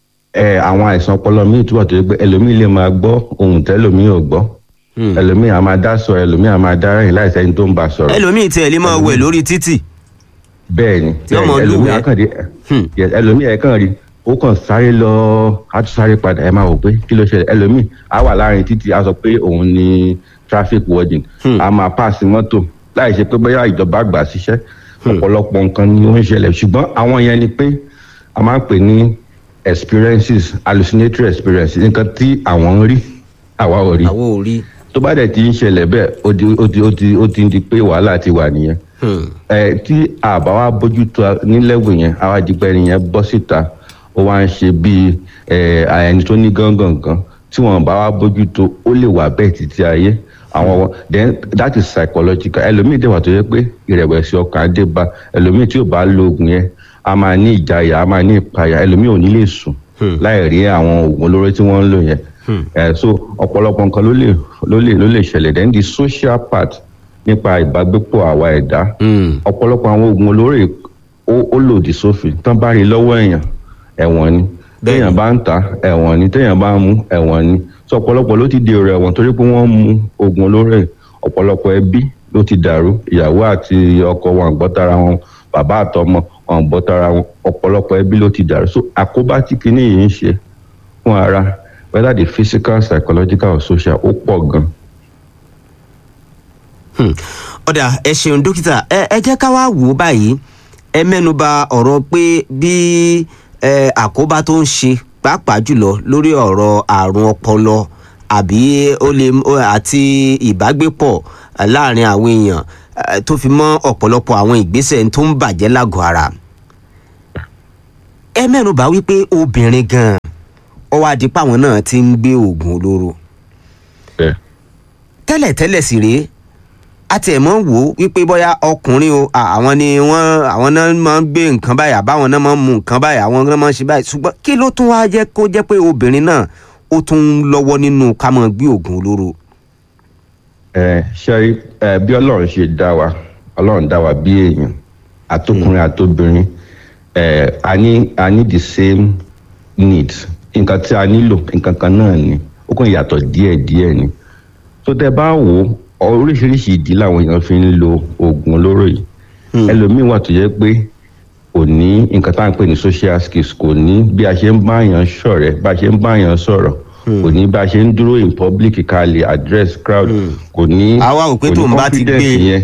Speaker 13: ẹ àwọn àìsàn ọpọlọ míì túbọ̀ tó yẹ pé ẹlòmíì lè máa gbọ́ ohun tẹ́lòmíì ò gbọ́ ẹlòmíì á máa dá sọ ẹlòmíì á máa dá rìn láì sẹ́ni tó ń bá sọ̀rọ̀.
Speaker 2: ẹlòmíì tiẹ̀ lè máa wẹ̀ lórí títì.
Speaker 13: bẹ́ẹ̀ni
Speaker 2: Tí ọmọ
Speaker 13: bẹ́ẹ̀ni, ẹlòmíì
Speaker 2: lúwẹ̀ẹ́.
Speaker 13: á kàn dé yes, ẹlòmíì ẹ̀ kàn rí ó kàn sáré lọ á tún sáré padà ẹ máa wò pé kí ló ṣẹlẹ̀ ẹlòmíì á wà láàrin títì á sọ pé òun ni traffic warden á máa pass mọ́tò láì ṣe pé bóyá ìjọba gbà síṣẹ́ ọ̀pọ̀lọpọ̀ nǹkan ni ó ń ṣẹlẹ̀ ṣùgbọ́n àwọn yẹn ni pé a máa ń pè ní experiences hallucinatory experiences nǹkan tí àwọn ń rí àwa ò rí
Speaker 2: àwa ò rí.
Speaker 13: tó bá dẹ̀ ti ń ṣẹlẹ̀ bẹ́ẹ̀ ó ti ó ti ó ti ó ti ń di pé wàhálà ti wà nìyẹn ẹ tí àbá wa bójú tó a- ní level yẹn àwa dìgbẹ́ nìyẹn bọ́ síta ó wá ń ṣe bíi ẹ ẹni tó ní gángan kan tí wọn bá wa bójú tó ó lè wà bẹ́ẹ̀ títí ayé àwọn then that is psychological ẹlòmíì dẹ̀ wà tó yẹ pé ìrẹ̀wẹ̀sì ọkàn á dé bá ẹlòmíì tí ò bá lo oògùn yẹn a máa ní ìjayà a máa ní ìpayà ẹlòmíì ò ní lè sùn láì rí àwọn oògùn olóró tí wọ́n ń lò yẹn ẹ so ọ̀pọ̀lọpọ̀ nǹkan ló lè ló lè ló lè ṣẹlẹ̀ then the social part nípa ìbágbépọ̀ àwa ẹ̀dá ọ̀pọ̀lọpọ̀ àwọn oògùn olóró yìí ó ó lòdì sófin tán bá rí lọ́wọ́ èèyàn ẹ̀wọ̀n ni téèyàn bá ń ta ẹ̀wọ̀n ni téèyàn bá ń mu ẹ̀wọ̀n ni so ọ̀pọ̀lọpọ̀ ló ti dèrò ẹ̀wọ̀n torí pé wọ́n mu oògùn olóró yìí ọ̀pọ̀lọpọ̀ ẹbí ló ti dàrú ìyàwó àti ọkọ wọn àgbọ́ tara wọn bàbá àtọmọ wọn àgbọ́ tara wọn ọ̀pọ̀lọpọ̀ ẹbí ló ti dàrú so àkóbá tí kinní yìí ń ṣe fún ara whether the physical psychological or social ó pọ̀ gan.
Speaker 2: ọ̀dà ẹ ṣeun dókítà ẹ ẹ jẹ́ ká wá wò ó báyìí ẹ mẹ́nuba ọ̀rọ̀ pé bí ẹ àkóbá tó ń ṣe pàápàá jùlọ lórí ọ̀rọ̀ àrùn ọpọlọ àbí ó lè ó- àti ìbágbépọ̀ eh, láàrin àwọn èèyàn eh, tó fi mọ́ ọ̀pọ̀lọpọ̀ àwọn ìgbésẹ̀ tó ń bàjẹ́ lágọ̀ọ́ ara ẹ mẹ́nu bá wípé obìnrin gan-an ọwọ́ adìpá àwọn náà ti ń gbé oògùn olóró tẹ́lẹ̀tẹ́lẹ̀ sì rèé àti ẹ̀ mọ́ wò ó wípé bóyá ọkùnrin o à, àwọn ni wọ́n àwọn náà máa ń gbé nǹkan báyìí àbáwọn náà máa ń mu nǹkan báyìí àwọn náà máa ń ṣe báyìí ṣùgbọ́n kí ló tún wáá jẹ́ kó jẹ́ pé obìnrin náà ó tún ń lọ́wọ́ nínú ká máa gbé oògùn olóró.
Speaker 13: ẹ ṣe ẹ bí ọlọ́run ṣe dá wa ọlọ́run dá wa bí èèyàn àtọkùnrin àtobìnrin ẹ a ní a ní the same needs nǹkan tí a nílò nǹkan kan náà ni ó kàn yàtọ̀ díẹ̀ díẹ̀ ni tó tẹ bá wò ó oríṣiríṣi ìdí làwọn èèyàn fi ń lo oògùn olóró yìí ẹlòmíín wà tó yẹ pé kò ní nǹkan tá à ń pè ní social skills kò ní bí a ṣe ń bá èèyàn ṣọ̀rẹ́ bá a ṣe ń bá èèyàn sọ̀rọ̀ kò ní bá a ṣe ń dúró in public ká lè address crowd kò ní
Speaker 2: àwa ò pé
Speaker 13: kò ní
Speaker 2: tóun bá ti gbé
Speaker 13: confidence yẹn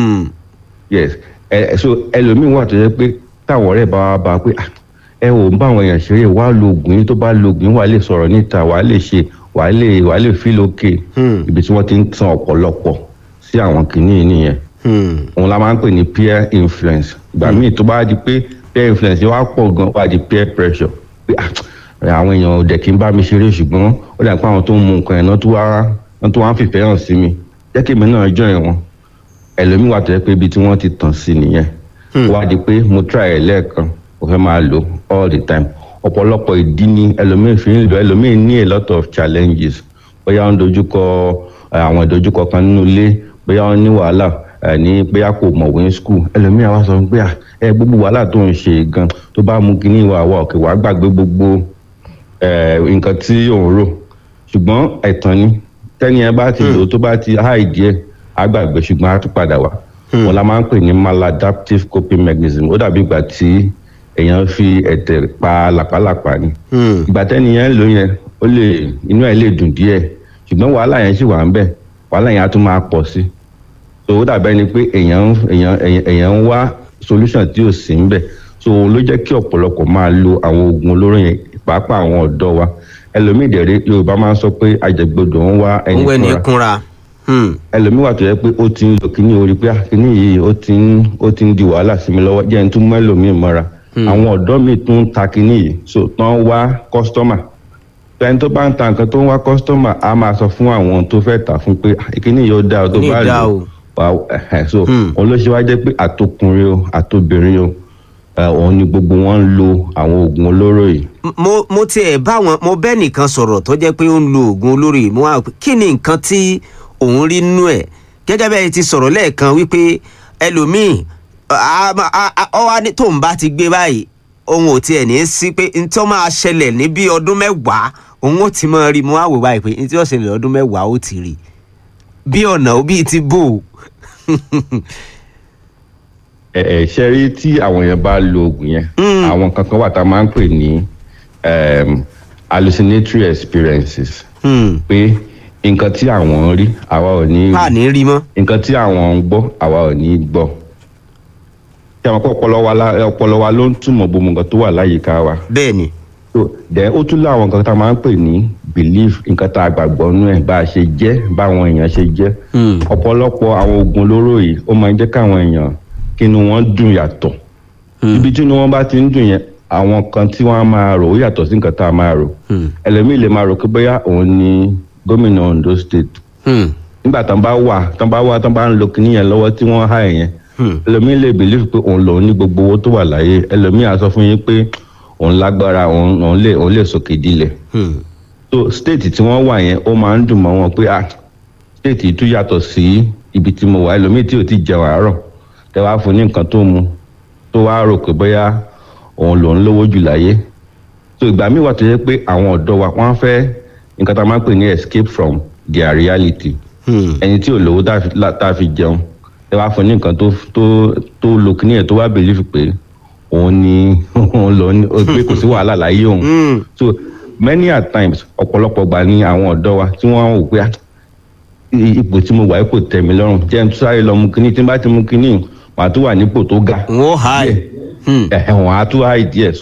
Speaker 13: yes ẹ ẹ, so ẹlòmíín wà tó yẹ pé táwọn ọ̀rẹ́ bá wá bá a pé "Ah, ẹ ò ń bá àwọn èèyàn ṣeré wàá lo oògùn yìí tó bá lo oògùn yìí wàá lè sọ̀rọ̀ níta wàá lè ṣe wàá lè wàá lè feel okay ibi tí wọ́n ti ń tan ọ̀pọ̀lọpọ̀ sí àwọn kìíní yìí nìyẹn òun la máa ń pè ní peer influence ìgbà míì tó bá di pé peer influence yẹn wá pọ̀ gan wá di peer pressure pé "Ah, àwọn èèyàn ò dẹ̀ kí n bá mi ṣeré ṣùgbọ́n ó dà pé àwọn tó ń mu nǹkan yẹn náà tó wá náà tó wá ń fìfẹ́ hàn sí mi jẹ́ kí èmi náà join wọn ẹlòmíì wà tó yẹ pé ibi tí wọ́n ti tàn sí nìyẹn wá di pé mo try ẹ̀ lẹ́ẹ̀kan mo fẹ́ máa lò all the time ọ̀pọ̀lọpọ̀ ìdí ni ẹlòmíì fi ń lò ẹlòmíì ní a lot of challenges bóyá ó ń dojúkọ eh, àwọn ìdojúkọ kan nínú ilé bóyá ó ní wàhálà eh, ní bóyá kò mọ̀wé ní school ẹlòmíì àwa sọ pé "Ah, ẹ gbogbo wàhálà tó ń ṣe gan tó bá mú kinní ìwà wa òkè wàá gbàgbé gbogbo eh, nǹkan tí òun rò ṣùgbọ́n ẹ̀tàn ni tẹ́ni ẹ bá ti lò ó tó bá ti háì díẹ̀ á gbàgbé ṣùgbọ́n á tún padà wá wọn la máa ń pè ní maladaptive coping mechanism ó dàbí ìgbà tí èèyàn fi ẹ̀tẹ̀ pa làpálàpá ni ìgbà tẹ́ni yẹn lò yẹn ó lè inú ẹ̀ lè dùn díẹ̀ ṣùgbọ́n wàhálà yẹn sì wà ń bẹ̀ wàhálà yẹn á tún máa pọ̀ sí so ó dàbẹ́ ni pé èèyàn ń- èèyàn èèyàn- èèyàn ń wá solution tí ò sí ń bẹ̀ so òun ló jẹ́ kí ọ̀pọ̀lọpọ̀ máa lo àwọn oògùn olóró yẹn pàápàá àwọn ọ̀dọ́ wa ẹlòmíì dẹ̀rẹ́ yorùbá máa ń sọ pé àjẹgbọdọ̀ ń wá ẹni
Speaker 2: òun ẹni
Speaker 13: fúnra
Speaker 2: kúnra.
Speaker 13: ẹlòmíì wà tó yẹ pé ó ti ń lò kíní orí pé "Ah, kíní yìí ó ti ń ó ti ń di wàhálà sí mi lọ́wọ́ jẹ́ n tún mọ́ ẹlòmíì mọ́ra àwọn ọ̀dọ́ mi tún ń ta kíní yìí so tán wá kọ́sítọ́mà ẹni tó bá ń ta nǹkan tó ń wá kọ́sítọ́mà á máa sọ fún àwọn tó fẹ́ tà fún pé "Ah, kíní yìí ó dáa o tó
Speaker 2: Kíní
Speaker 13: bá
Speaker 2: yìí dáa
Speaker 13: lò
Speaker 2: o."
Speaker 13: wà ẹ̀hẹ̀, so òun ló ṣe wá jẹ́ pé àtọkùnrin o àtobìnrin o ẹ̀, òun ni gbogbo wọn ń lo àwọn oògùn olóró yìí
Speaker 2: mo mo tiẹ̀ bá wọn mo bẹ́ẹ̀ nìkan sọ̀rọ̀ tó jẹ́ pé ó ń lo oògùn olóró yìí mo wá pé kí ni nǹkan tí òun rí nínú ẹ̀ gẹ́gẹ́ bẹ́ẹ̀ ti sọ̀rọ̀ lẹ́ẹ̀kan wípé ẹlòmíì a- a- a- ọ wá ní tóun bá ti gbé báyìí òun ò tiẹ̀ ní í sí pé n tí ó máa ṣẹlẹ̀ ní bí ọdún mẹ́wàá òun ó ti máa rí mo wá wò báyìí pé n tí ó ṣẹlẹ̀ lọ́dún mẹ́wàá ó ti rí bí ọ̀nà ó bíi ti bò ó.
Speaker 13: ẹ ẹ ṣe rí tí àwọn yẹn bá lo oògùn yẹn àwọn kankan wà tá a máa ń pè ní um, hallucinatory experiences pé nǹkan tí àwọn ń rí àwa ò ní
Speaker 2: a ní rí mọ́.
Speaker 13: nǹkan tí àwọn ń gbọ́ àwa ò ní gbọ́ tí àwọn ọpọlọ wa la- ọpọlọ wa ló ń túmọ̀ gbogbo nǹkan tó wà láyìíká wa.
Speaker 2: bẹ́ẹ̀ni.
Speaker 13: so then ó tún láwọn nǹkan tá a máa ń pè ní belief nǹkan tá a gbàgbọ́ nú ẹ̀ bá a ṣe jẹ́ báwọn èèyàn ṣe jẹ́ ọ̀pọ̀lọpọ̀ àwọn oògùn olóró yìí ó máa ń jẹ́ káwọn èèyàn kí inú wọn dùn yàtọ̀ ibi tí inú wọn bá ti ń dùn yẹn àwọn kan tí wọ́n á máa rò ó yàtọ̀ sí nǹkan tá a máa rò ẹlẹ́mìí lè máa rò pé bóyá òun ni gómìnà Ondo state nígbà tán bá wà tán bá wà tán bá ń lo kinní yẹn lọ́wọ́ tí wọ́n há yẹn ẹlòmíín lè believe pé òun lòun ní gbogbo owó tó wà láyé ẹlòmíín á sọ fún yín pé òun lágbára òun òun lè òun lè sòkè dilẹ̀ so state tí wọ́n wà yẹn ó máa ń dùn mọ́ wọn pé ah state yìí tún yàtọ̀ sí ibi tí mo wà ẹlòmíín tí ò ti jẹun àárọ̀ tẹ wá fún ní nǹkan tó mu tó wá rò pé bóyá òun lòun lówó jù láyé so ìgbà míì wà tó yẹ pé àwọn ọ̀dọ́ wa wọ́n fẹ́ nǹkan tá a máa ń pè ní escape from their reality ẹni tí ò lówó tá a fi- lá- tá a fi jẹun ẹ wá fún ní nǹkan tó tó tó lo kíní ẹ̀ tó wá believe pé òun ni òun lọ ní pé kò sí wàhálà láyé òun so many a times ọ̀pọ̀lọpọ̀ gbà ní àwọn ọ̀dọ́ wa tí wọ́n wò pé "Ah, i- ipò tí mo wà yìí kò tẹ̀ mí lọ́rùn jẹ́ n tún sáré lọ mu kíní tí n bá ti mu kíní màá tún wà nípò tó ga.
Speaker 2: wọ́n há ẹ̀.
Speaker 13: ẹ̀hẹ̀ wọ́n á tún há ìdí ẹ̀ so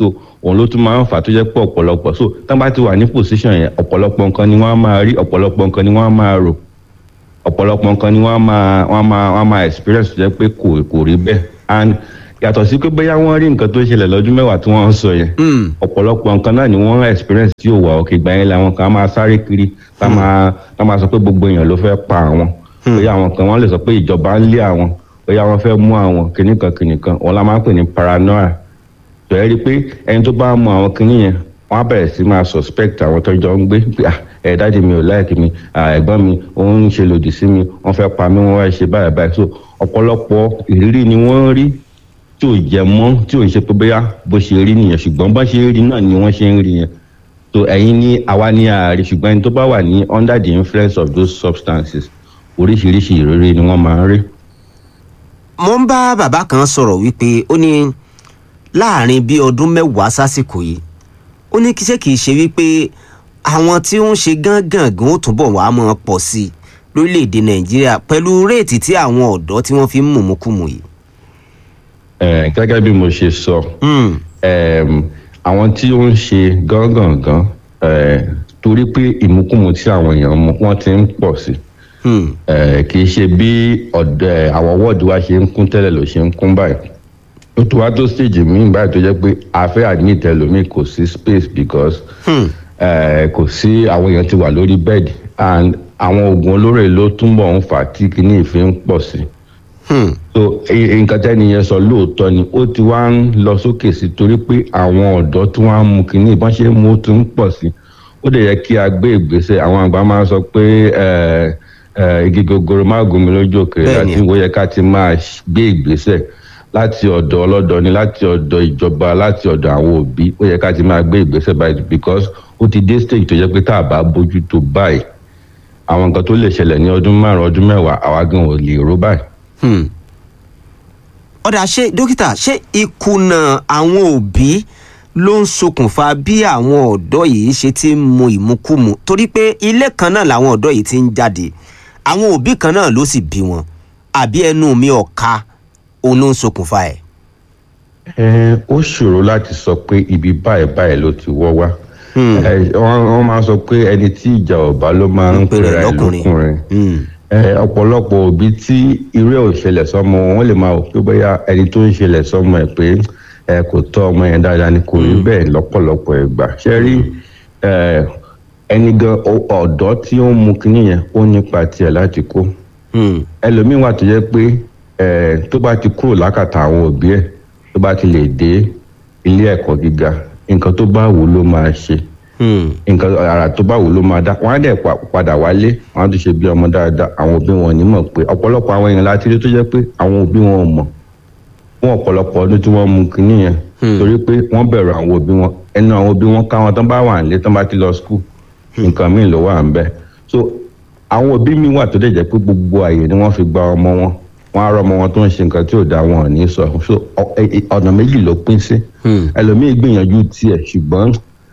Speaker 13: òun ló tún máa ń fà á tó jẹ́ pé ọ̀pọ̀lọpọ̀ so tán bá ti wà ní position yẹn ọ̀pọ̀lọpọ̀ nǹkan ni wọ́n á máa rí ọ̀pọ̀lọpọ̀ nǹkan ni wọ́n á máa rò ọ̀pọ̀lọpọ̀ nǹkan ni wọ́n á máa wọ́n á máa wọ́n á máa experience tó jẹ́ pé kò kò rí bẹ́ẹ̀ and yàtọ̀ sí pé bóyá wọ́n rí nǹkan tó ṣẹlẹ̀ lọ́dún mẹ́wàá tí wọ́n ń sọ yẹn ọ̀pọ̀lọpọ̀ nǹkan náà ni wọ́n experience tí ò wà òkè gbà yẹn làwọn kan á máa sáré kiri tá máa tá máa sọ pé gbogbo èèyàn ló fẹ́ pa àwọn bóyá àwọn kan wọ́n lè sọ pé ìjọba ń lé àwọn bóyá wọ́n fẹ́ mú àwọn kìnnìkan kìnnìkan wọn la máa ń pè ní paranoia tó yẹ rí pé ẹni tó bá mú àwọn kìnnì yẹn wọ́n á bẹ̀rẹ̀ sí máa suspect àwọn tó jọ ń gbé pé ah ẹ̀ dáàdi mi ò láìkí mi ah, ẹ̀gbọ́n mi ó ń ṣe lòdì sí mi wọ́n fẹ́ pa mí wọ́n fẹ́ ṣe báyìí báyìí so ọ̀pọ̀lọpọ̀ ìrírí ni wọ́n rí tí ò jẹ mọ́ tí ò ń ṣe pé bóyá bó ṣe rí nìyẹn ṣùgbọ́n bó ṣe rí náà ni wọ́n ṣe ń rí yẹn so ẹ̀yin ní àwa ní ààrẹ ṣùgbọ́n ẹni tó bá wà ní under the influence of those substances oríṣiríṣi ìrírí ni wọ́n máa ń rí.
Speaker 2: mo ń bá bàbá kan sọ̀rọ̀ wípé ó ní láàrin bí ọdún mẹ́wàá sásìkò yìí ó ní kí ṣé kìí ṣe wípé àwọn tí ó ń ṣe gángan ó túbọ̀ wàá mọ̀ pọ̀ sí i lórílẹ̀‐èdè nàìjíríà pẹ̀lú réètì tí àwọn ọ̀dọ́ tí wọ́n fi ń mùmúkùmù yìí.
Speaker 13: Eh, gẹ́gẹ́ bí mo ṣe sọ em, àwọn tí ó ń ṣe gángangan eh, torí pé ìmúkùmù tí àwọn èèyàn mu wọ́n ti ń pọ̀ sí Eh, kì í ṣe bí ọ̀dọ̀ àwọn wọ́ọ̀dù wa ṣe ń kún tẹ́lẹ̀ ló ṣe ń kún báyìí ó tó wá tó stage míì báyìí tó jẹ́ pé a fẹ́ admit ẹlòmíì kò sí space because eh, kò sí àwọn èèyàn ti wà lórí bed and àwọn oògùn olóró ló túnbọ̀ ń fà á tí kinní ìfi ń pọ̀ sí so e- e- nǹkan tẹ́ni yẹn sọ lóòótọ́ ni ó ti wá ń lọ sókè sí torí pé àwọn ọ̀dọ́ tí wọ́n á mu kinní ìbọn ṣe ń mu ó ti ń pọ̀ sí ó dẹ̀ yẹ kí a gbé ìgbésẹ̀ àwọn àgbà máa ń sọ pé ẹ, ẹ, igi gogoro má gún mi lójú òkèèrè
Speaker 2: Bẹ́ẹ̀ni.
Speaker 13: láti ó yẹ ká ti máa ṣ- gbé ìgbésẹ̀ láti ọ̀dọ̀ ọlọ́dọ̀ ni láti ọ̀dọ̀ ìjọba láti ọ̀dọ̀ àwọn òbí ó yẹ ká ti máa gbé ìgbésẹ̀ báyìí because ó ti dé stage tó yẹ pé tá a bá bójú tó báyìí àwọn nǹkan tó lè ṣẹlẹ̀ ní ọdún márùn-ún ọdún mẹ́wàá àwa gan ò lè ró báyìí.
Speaker 2: Hmm. ọ̀dà ṣé dókítà ṣé ìkùnà àwọn òbí ló ń ṣokùnfà bí àwọn ọ̀dọ́ yìí ṣe ti ń mu ìmukúmu torí pé ilé kan náà làwọn ọ̀dọ́ yìí ti ń jáde àwọn òbí kan náà ló sì bí wọn àbí ẹnu mi ọ̀ka òun ló ń ṣokùnfà ẹ̀.
Speaker 13: Ẹ, ó ṣòro láti sọ pé ibi báyìí báyìí ló ti wọ́ wá Ẹ, wọ́n wọ́n máa sọ pé ẹni tí ìjà ọba ló máa ń
Speaker 2: pèrè
Speaker 13: pèrè ẹ̀
Speaker 2: lọ́kùnrin.
Speaker 13: lọ́kùnrin Ẹ, ọ̀pọ̀lọpọ̀ òbí tí irú ẹ̀ ò ṣẹlẹ̀ sọ́mọ wọn wọ́n lè máa wò pé bóyá ẹni tó ń ṣẹlẹ̀ sọ́mọ ẹ̀ pé ẹ kò tọ́ ọmọ yẹn dáadáa ni kò rí bẹ́ẹ̀ lọ́pọ̀lọpọ̀ ìgbà ṣe rí ẹ, ẹni gan ọ- ọ̀dọ́ tí ó ń mu kinní yẹn ó nípa tiẹ̀ láti kó ẹlòmíín wà tó jẹ́ pé ẹ, tó bá ti kúrò lákàtà àwọn òbí ẹ̀ tó bá ti lè dé ilé ẹ̀kọ́ gíga nǹkan tó bá wù ú ló máa ṣe nǹkan ara tó bá wù ú ló máa dá wọn á dẹ̀ pa- padà wálé wọn á tún ṣe bí ọmọ dáadáa àwọn òbí wọn ò ní mọ̀ pé ọ̀pọ̀lọpọ̀ àwọn èèyàn láti rí tó jẹ́ pé àwọn òbí wọn ò mọ̀ fún ọ̀pọ̀lọpọ̀ ọdún tí wọ́n mu kinní yẹn torí pé wọ́n bẹ̀rù àwọn òbí wọn ẹnu àwọn òbí wọn káwọn tán bá wà nílé tán bá ti lọ skul nǹkan míì ló wà ń bẹ so àwọn òbí mi wà tó dẹ̀ jẹ́ pé gbogbo àyè ni wọ́n fi gba ọmọ wọn wọn á rọ ọmọ wọn tó ń ṣe nǹkan tí ò dá wọn ò ní sọ so ọ- ẹ- ẹ- ọ̀nà méjì ló pín sí ẹlòmíì gbìyànjú tiẹ̀ ṣùgbọ́n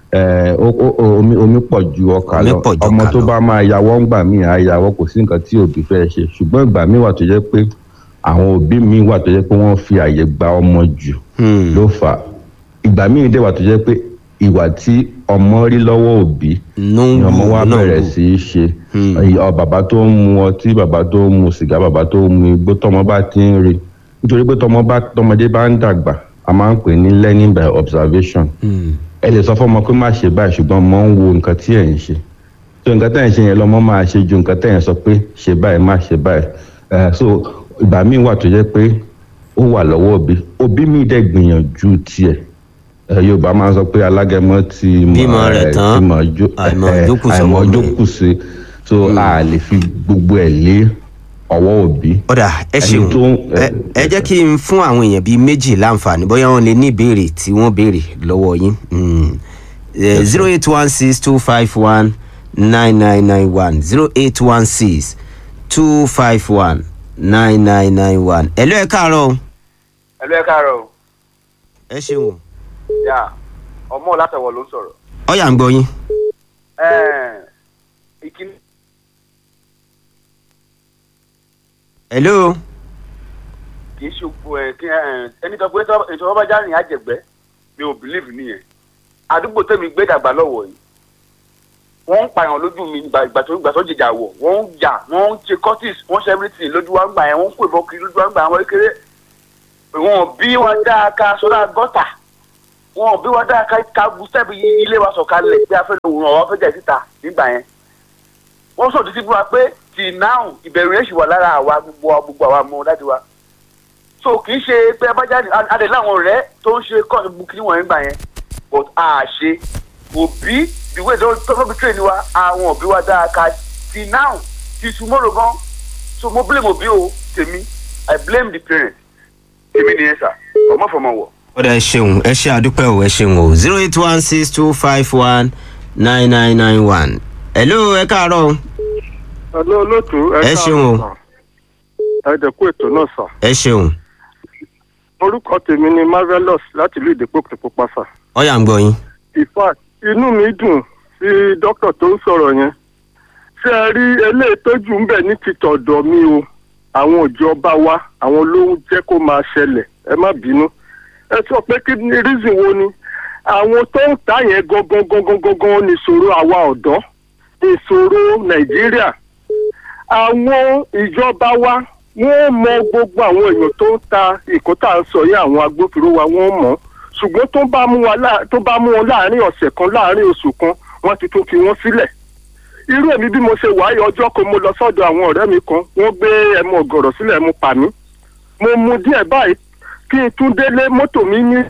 Speaker 13: ẹ, ó- ó- ó- omi omi pọ̀ ju ọkà
Speaker 2: Omi
Speaker 13: lọ
Speaker 2: pọ̀ ju
Speaker 13: ọmọ
Speaker 2: ọkà
Speaker 13: tó
Speaker 2: lọ.
Speaker 13: bá máa yàwọ́ ńgbà míì á yàwọ́ kò sí nǹkan tí òbí fẹ́ ṣe ṣùgbọ́n ìgbà míì wà tó jẹ́ pé àwọn òbí mi wà tó jẹ́ pé wọ́n fi àyè gba ọmọ jù ló fà á ìgbà míì dẹ̀ wà tó jẹ́ pé ìwà tí ọmọ rí lọ́wọ́ òbí ni ọmọ wa
Speaker 2: náà
Speaker 13: bẹ̀rẹ̀
Speaker 2: wù.
Speaker 13: sí í ṣe ọ bàbá tó ń mu ọtí bàbá tó ń mu sìgá bàbá tó ń mu igbó tọmọ bá ti ń rí nítorí pé tọmọ bá tọmọdé bá ń dàgbà a máa ń pè ní learning by observation ẹ lè sọ fọmọ pé má ṣe báyìí ṣùgbọ́n ọmọ ń wo nǹkan tí ẹ̀ ń ṣe so nǹkan tẹ̀ ń ṣe yẹn lọ́mọ máa ṣe ju nǹkan tẹ̀ ń sọ pé ṣe báyìí má ṣe báyìí Eh, so ìgbà míì wà tó jẹ́ pé ó wà lọ́wọ́ òbí òbí mi dẹ̀ gbìyànjú tiẹ̀ Eh, yorùbá máa ń sọ pé alágẹmọ ti mọ
Speaker 2: Bímọ rẹ̀
Speaker 13: eh,
Speaker 2: tán,
Speaker 13: ti mọ jó
Speaker 2: àìmọ̀
Speaker 13: eh,
Speaker 2: jókòó
Speaker 13: àìmọ̀
Speaker 2: sọ́wọ́ mi.
Speaker 13: jókòó sí so a lè fi gbogbo ẹ̀ lé ọwọ́ òbí.
Speaker 2: ọ̀dà ẹ
Speaker 13: Ẹni
Speaker 2: ṣeun
Speaker 13: tó-
Speaker 2: ẹ ẹ jẹ́ kí n fún àwọn èèyàn bíi méjì láǹfààní bóyá wọ́n lè ní ìbéèrè tí wọ́n béèrè lọ́wọ́ yín zero eight one six two five one nine nine nine one zero eight one six two five one nine nine nine one ẹ̀lú ẹ̀ káàárọ̀ o.
Speaker 9: ẹlú ẹ káàárọ̀ o
Speaker 2: ẹ ṣeun
Speaker 9: yà ọmọ látọwọ ló ń sọ̀rọ̀
Speaker 2: ọ̀yà ń gbọ́ yín.
Speaker 9: Ẹ̀ẹ́n, ìkíní
Speaker 2: hello
Speaker 9: kì í ṣe òkú ẹ kí ẹ ẹni tó pé ètò ọba jáde àjẹgbẹ mi ò believe nìyẹn àdúgbò tẹ̀mí gbé dàgbà lọ́wọ́ yìí wọ́n ń pààyàn lójú mi ìgbà ìgbà tó ìgbà tó jìjà wọ̀ wọ́n ń jà wọ́n ń ṣe cortis wọ́n ṣe everything lójú wa ń gbà yẹn wọ́n ń pè bọ́ kiri lójú wa ń gbà àwọn kékeré wọn bí wa dáa ká sọ́dọ̀ gọ́tà wọn bí wa dáa ká ká bu sẹ́ẹ̀bù ilé wa sọ̀kalẹ̀ bí a fẹ́ lò wọ́n ọ̀wá fẹ́ jẹ́ síta nígbà yẹn wọ́n sọ títí fún wa pé tì náà ìbẹ̀rù yẹn sì wà lára àwa gbogbo wa gbogbo àwa mọ dájú wa so kì í ṣe pé abájáde adé láwọn ọ̀rẹ́ tó ń ṣe kọ́ọ̀tù bukini wọ̀nyí gbà yẹn but a ṣe òbí ìwé tó tó fi train wa àwọn òbí wa dáa ká tì náà ti tomorrow gan so mo blame òbí o tèmi i blame the parent tèmi nìyẹn sà ọmọ fọmọ wọ.
Speaker 2: ọ̀dà ẹ ṣeun ẹ ṣe àdúpẹ́ o ẹ ṣeun o zero eight one six two five one nine nine nine one. hello ẹ káàárọ̀ o.
Speaker 14: Hello, olóòtú
Speaker 2: ẹ ṣeun o
Speaker 14: ẹ dẹ̀kú ètò náà sà.
Speaker 2: ẹ ṣeun
Speaker 14: orúkọ tèmi ni marvelous láti ìlú ìdèpòkè pàṣà.
Speaker 2: ọ̀yà ń gbọ́ yín.
Speaker 14: in fact inú mi dùn sí dókítà tó ń sọ̀rọ̀ yẹn. ṣé ẹ rí eléyìí tójú ń bẹ̀ ní ti tọ̀dọ̀ mi o àwọn ìjọba wa àwọn ló ń jẹ́ kó máa ṣẹlẹ̀ ẹ má bínú. ẹ sọ pé kí ni reason wo ni àwọn tó ń ta yẹn gangan gangan gangan ní ìṣòro àwa ọ̀dọ́ ìṣòro nàìjíríà àwọn ìjọba wa wọ́n mọ gbogbo àwọn èèyàn tó ń ta ìkó tá à ń sọ yìí àwọn agbófinró wa wọ́n mọ̀ ṣùgbọ́n tó bá mú wa lá- tó bá mú wọn láàrin ọ̀sẹ̀ kan láàrin oṣù kan wọ́n ti tún fi wọ́n sílẹ̀ irú èmi bí mo ṣe wáyé ọjọ́ kan mo lọ sọ́dọ̀ àwọn ọ̀rẹ́ mi kan wọ́n gbé ẹmu ọ̀gọ̀rọ̀ sílẹ̀ ẹmu pa mí mo mu díẹ̀ báyìí kí n tún délé mọ́tò mi ní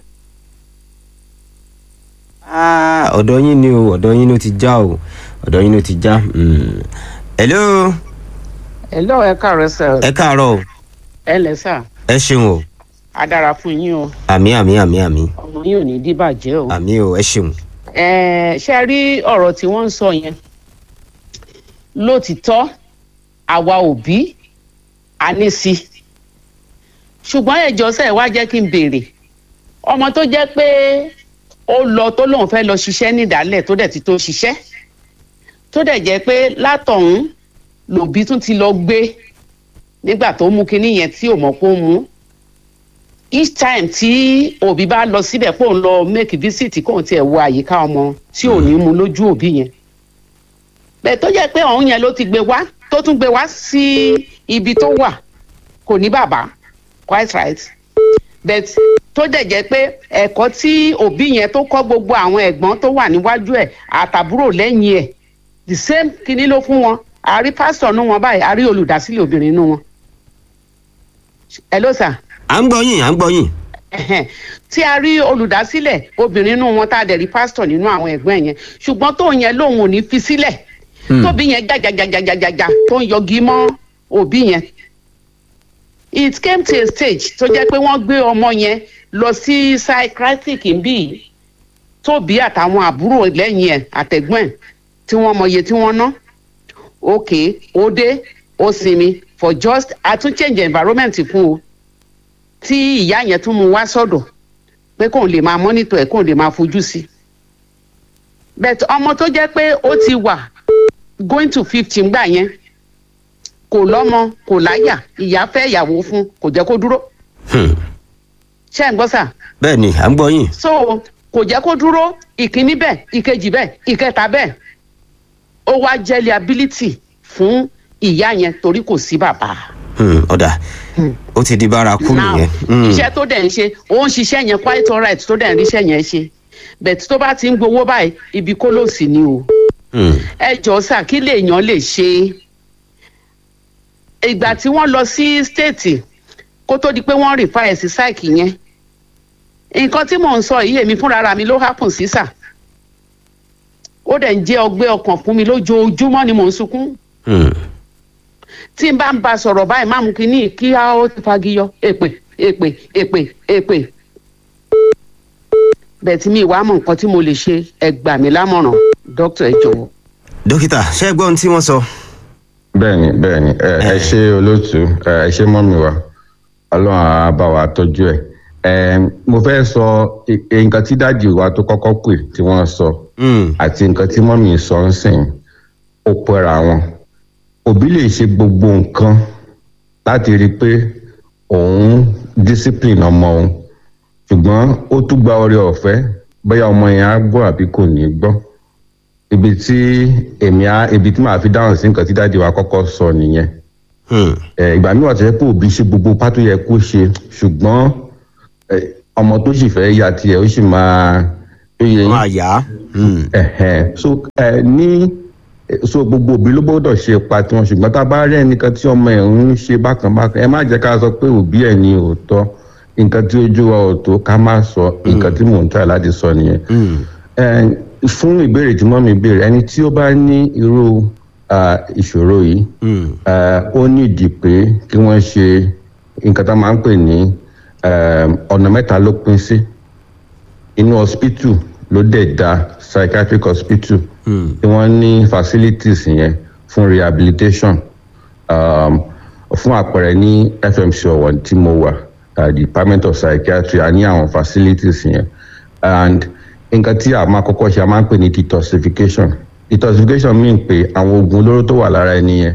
Speaker 2: Ah, ọ̀dọ̀ yín ni o ọ̀dọ̀ yín ló ti já o ọ̀dọ̀ yín ló ti já. Mm. hello
Speaker 15: Hello, ẹ káàárọ̀ sir.
Speaker 2: ẹ káàárọ̀ o
Speaker 15: ẹ lẹ sà
Speaker 2: ẹ ṣeun o
Speaker 15: á dára fún yín o
Speaker 2: àmì àmì àmì àmì
Speaker 15: ọmọ yín ò ní dìbàjẹ́ o.
Speaker 2: àmì o ẹ ṣeun.
Speaker 15: Ẹ, ṣe rí ọ̀rọ̀ tí wọ́n ń sọ yẹn lótìtọ́ àwa òbí a ní sí ṣùgbọ́n ẹ̀jọ́ sẹ́ wá jẹ́ kí n béèrè ọmọ tó jẹ́ pé ó lọ tó lóun fẹ́ lọ ṣiṣẹ́ nídàálẹ̀ tó dẹ̀ ti tó ṣiṣẹ́ tó dẹ̀ jẹ́ pé látọ̀hún lòbí tún ti lọ gbé nígbà tó mú kinní yẹn tí ò mọ̀ pé ó mú each time tí òbí bá lọ síbẹ̀ kó ń lọ make visit kó ń tiẹ̀ wo àyíká ọmọ tí ò ní mu lójú òbí yẹn bẹ́ẹ̀ tó jẹ́ pé ọ̀hún yẹn ló ti gbé wá tó tún gbé wá sí ibi tó wà kò ní bàbá quite right but tó dẹ̀ jẹ́ pé ẹ̀kọ́ tí òbí yẹn tó kọ́ gbogbo àwọn ẹ̀gbọ́n tó wà níwájú ẹ̀ àtàbúrò lẹ́yìn ẹ̀ the same kinní ló fún wọn àrí pásítọ̀ nú wọn báyìí àrí olùdásílẹ̀ obìnrin nú wọn. ẹ ló sà
Speaker 2: à ń gbọ́ yín à ń gbọ́ yín.
Speaker 15: ẹhẹn tí a rí olùdásílẹ̀ obìnrin nínú wọn tá a dẹ̀ rí pásítọ̀ nínú àwọn ẹ̀gbọ́n ẹ̀ yẹn ṣùgbọ́n tóun yẹn lòun ò ní fi sílẹ̀ tóbi yẹn jàjàjàjàjàjà tó ń yọgi mọ́ òbí yẹn it came to a stage tó jẹ́ pé wọ́n gbé ọmọ yẹn lọ sí psychiatric bí tóbi àtàwọn àbúrò lẹ́yìn ẹ̀ àtẹ̀gbọ́n ẹ̀ tí wọ́n mọ iye tí wọ́n ná ok ó dé ó sinmi for just a tún change environment fún o tí ìyá yẹn tún mú wá sọ́dọ̀ pé kóun lè máa mọ́nítọ̀ ẹ̀ kóun lè máa fojú sí i but ọmọ tó jẹ́ pé ó ti wà going to fifteen gbà yẹn kò lọ́mọ kò láyà ìyá fẹ́ ìyàwó fún kò jẹ́ kó dúró ṣé ẹ̀ ń gbọ́ sà
Speaker 2: bẹ́ẹ̀ ni à ń gbọ́ yín.
Speaker 15: so kò jẹ́ kó dúró ìkíní bẹ́ẹ̀ ìkejì bẹ́ẹ̀ ìkẹta bẹ́ẹ̀ ó wá jẹ́ liability fún ìyá yẹn torí kò sí bàbá
Speaker 2: Hmm, ọ̀dà ó ti di bárakú
Speaker 15: now
Speaker 2: nìyẹn. Hmm.
Speaker 15: iṣẹ́ tó dẹ̀ ń ṣe ó ń ṣiṣẹ́ yẹn quite alright tó dẹ̀ ń ríṣẹ́ yẹn ṣe but tó bá ti ń gbowó báyìí ibi kólòsì ni o
Speaker 2: Hmm.
Speaker 15: ẹ jọ sà kí lèèyàn lè ṣe ìgbà tí wọ́n lọ sí stéètì kó tó di pé wọ́n rìn fáyẹ̀ sí sáìkì yẹn nǹkan tí mò ń sọ yìí èmi fúnra ra mi ló hápùn sí sà ó dẹ̀ ń jẹ́ ọgbẹ́ ọkàn fún mi lójoojúmọ́ ni mò ń sunkún
Speaker 2: Hmm.
Speaker 15: tí n bá ń ba sọ̀rọ̀ báyìí má mú kínní kí á ó ti fagiyọ èpè èpè èpè èpè bẹ́ẹ̀ tí mi ìwà mọ̀ nǹkan tí mo lè ṣe ẹ gbà mí lámọ̀ràn dókítà ẹ jọ̀wọ́.
Speaker 2: dókítà ṣé ẹ gbọ́ ohun tí wọ́n sọ.
Speaker 13: bẹ́ẹ̀ni bẹ́ẹ̀ni ẹ ẹ ṣe olóòtú ẹ ẹ ṣe mọ́mi wa ọlọ́run á bá wa tọ́jú ẹ̀ ẹ mo fẹ́ sọ i- i- nǹkan tí dáàdì wa tó kọ́kọ́ pè tí wọ́n sọ àti nǹkan tí mọ́mi sọ ń sìn ó pẹ́ra wọn òbí lè ṣe gbogbo nǹkan láti rí i pé òun discipline ọmọ òun ṣùgbọ́n ó tún gba oore ọ̀fẹ́ bóyá ọmọ yẹn á gbọ́ àbí kò ní gbọ́ ibi tí èmi á ibi tí màá fi dáhùn sí nǹkan tí dáàdi wa kọ́kọ́ sọ nìyẹn ẹ ìgbà míì wà tó yẹ pé òbí ṣe gbogbo pátó yẹ kó ṣe ṣùgbọ́n ẹ, ọmọ tó sì fẹ́ ya tiẹ̀ ó sì máa tó yẹ
Speaker 2: máa yá.
Speaker 13: ẹ̀hẹ̀n. so ẹ ní so gbogbo òbí ló gbọ́dọ̀ ṣe ipa tiwọn ṣùgbọ́n tá a bá rí ẹnìkan tí ọmọ ẹ̀ ń ṣe bákan bákan ẹ má jẹ́ ká sọ pé òbí ẹ̀ ní òótọ́ nǹkan tí ojú wa ò tó ká má sọ nǹkan tí mò ń tà láti sọ nìyẹn ẹ fún ìbéèrè tí mọ́mi béèrè ẹni tí ó bá ní irú ah, ìṣòro yìí eh, ó nídìí pé kí wọ́n ṣe nǹkan tá a máa ń pè ní eh, ọ̀nà mẹ́ta ló pín sí inú hospital ló dẹ̀ da psychiatric hospital tí wọ́n ní facilities yẹn fún rehabilitation um, fún àpẹẹrẹ ní fmc ọ̀wọ̀ tí mo wà uh, department of psychiatry a ní àwọn facilities yẹn and nǹkan tí a máa kọ́kọ́ ṣe a máa ń pè ní detoxification detoxification mean pé àwọn oògùn olóró tó wà lára ẹni yẹn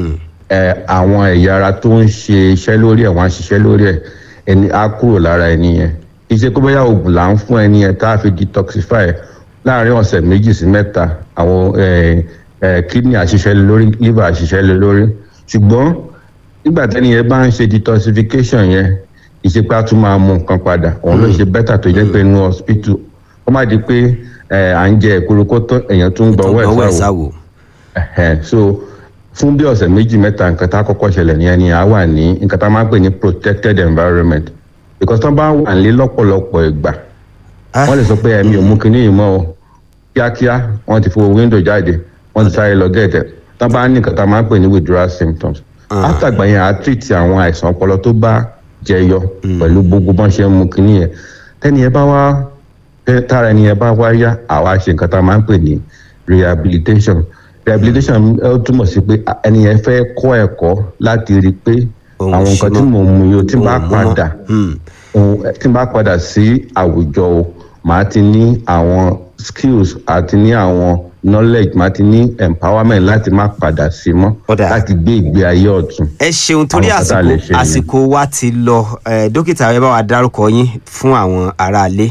Speaker 13: ẹ àwọn ẹ̀yà ara tó ń ṣe iṣẹ́ lórí ẹ̀ wọ́n á ṣiṣẹ́ lórí ẹ̀ ẹni á kúrò lára ẹni yẹn iṣẹ́ kó bóyá oògùn là ń fún ẹni yẹn tá a fi detoxify ẹ̀ láàrin ọ̀sẹ̀ méjì sí mẹ́ta àwọn ẹ ẹ kidney àṣiṣẹ́ lé lórí liver àṣiṣẹ́ lé lórí ṣùgbọ́n nígbà tẹ́ni yẹn bá ń ṣe detoxification yẹn ìṣepá tún máa mú nǹkan padà òun ló ṣe bẹ́tà tó jẹ́ pé inú hospital ó má di pé ẹ à ń jẹ èkúrú kó tó èèyàn tún ń gbọ́
Speaker 2: Gbọ́wọ́
Speaker 13: ẹ̀
Speaker 2: ẹ̀
Speaker 13: sáwò
Speaker 2: sáwò.
Speaker 13: Ẹ̀hẹ̀, so fún bí ọ̀sẹ̀ méjì mẹ́ta nǹkan tá a kọ́kọ́ ṣẹlẹ̀ ní ẹni à wà ní nǹkan tá a máa ń pè ní protected environment because tán bá wà nílé lọ́pọ̀lọpọ̀ ìgbà wọ́n lè sọ pé ẹ̀mí ò mú kinní yìí mọ́ o kíákíá wọ́n ti fo window jáde wọ́n ti sáré lọ gẹ̀ẹ́tẹ̀ tán bá ní nǹkan tá a máa ń pè ní withdrawal symptoms látàgbà yẹn à treat àwọn àìsàn ọpọlọ tó bá jẹyọ pẹ̀lú gbogbo bọ́n ṣe ń mú kinní yẹn tẹ́ni yẹn bá wá tẹ́- tára ẹni yẹn bá wá yá àwa ṣe nǹkan tá a máa ń pè ní rehabilitation rehabilitation ó túmọ̀ sí pé ẹni yẹn fẹ́ kọ́ ẹ̀kọ́ láti rí i pé àwọn nǹkan tí mò ń mu yìí ó tí n bá padà òun- tí n bá padà sí àwùjọ o màá ti ní àwọn skills àti ní àwọn knowledge màá ti ní empowerment láti má padà sí mọ́ láti gbé ìgbé ayé ọ̀tún.
Speaker 2: ẹ ṣeun torí
Speaker 13: Àwọn nǹkan tá a lè ṣe
Speaker 2: àsìkò
Speaker 13: nìyẹn.
Speaker 2: àsìkò wa ti lọ ẹ, dókítà ẹ bá wa dárúkọ yín fún àwọn aráalé.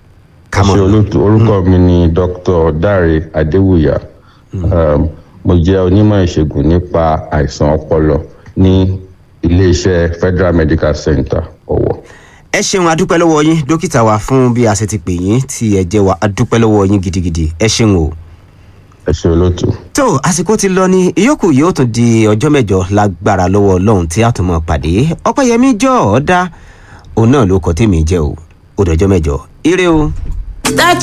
Speaker 13: ẹ ṣe olóòtú orúkọ mi ni dr dare adéwùyà um, mo jẹ onímọ̀ ìṣègùn nípa àìsàn ọpọlọ ní iléeṣẹ́ federal medical center ọ̀wọ̀.
Speaker 2: ẹ ṣeun adúpẹ́ lọ́wọ́ yín dókítà wa fún bí a ṣe ti pè yín tí ẹ jẹ́ wa adúpẹ́ lọ́wọ́ yín gidigidi ẹ ṣeun o.
Speaker 13: ẹ ṣe olóòtú.
Speaker 2: tó àsìkò ti lọ ní ìyókù yóò tún di ọjọ́ mẹ́jọ lágbára lọ́wọ́ ọlọ́run tí a tún mọ̀ pàdé ọpẹ́yẹmí jọ ọ́ dá òun náà ló kọ́ tèmi jẹ́ o ó dọjọ́ mẹ́jọ ire o.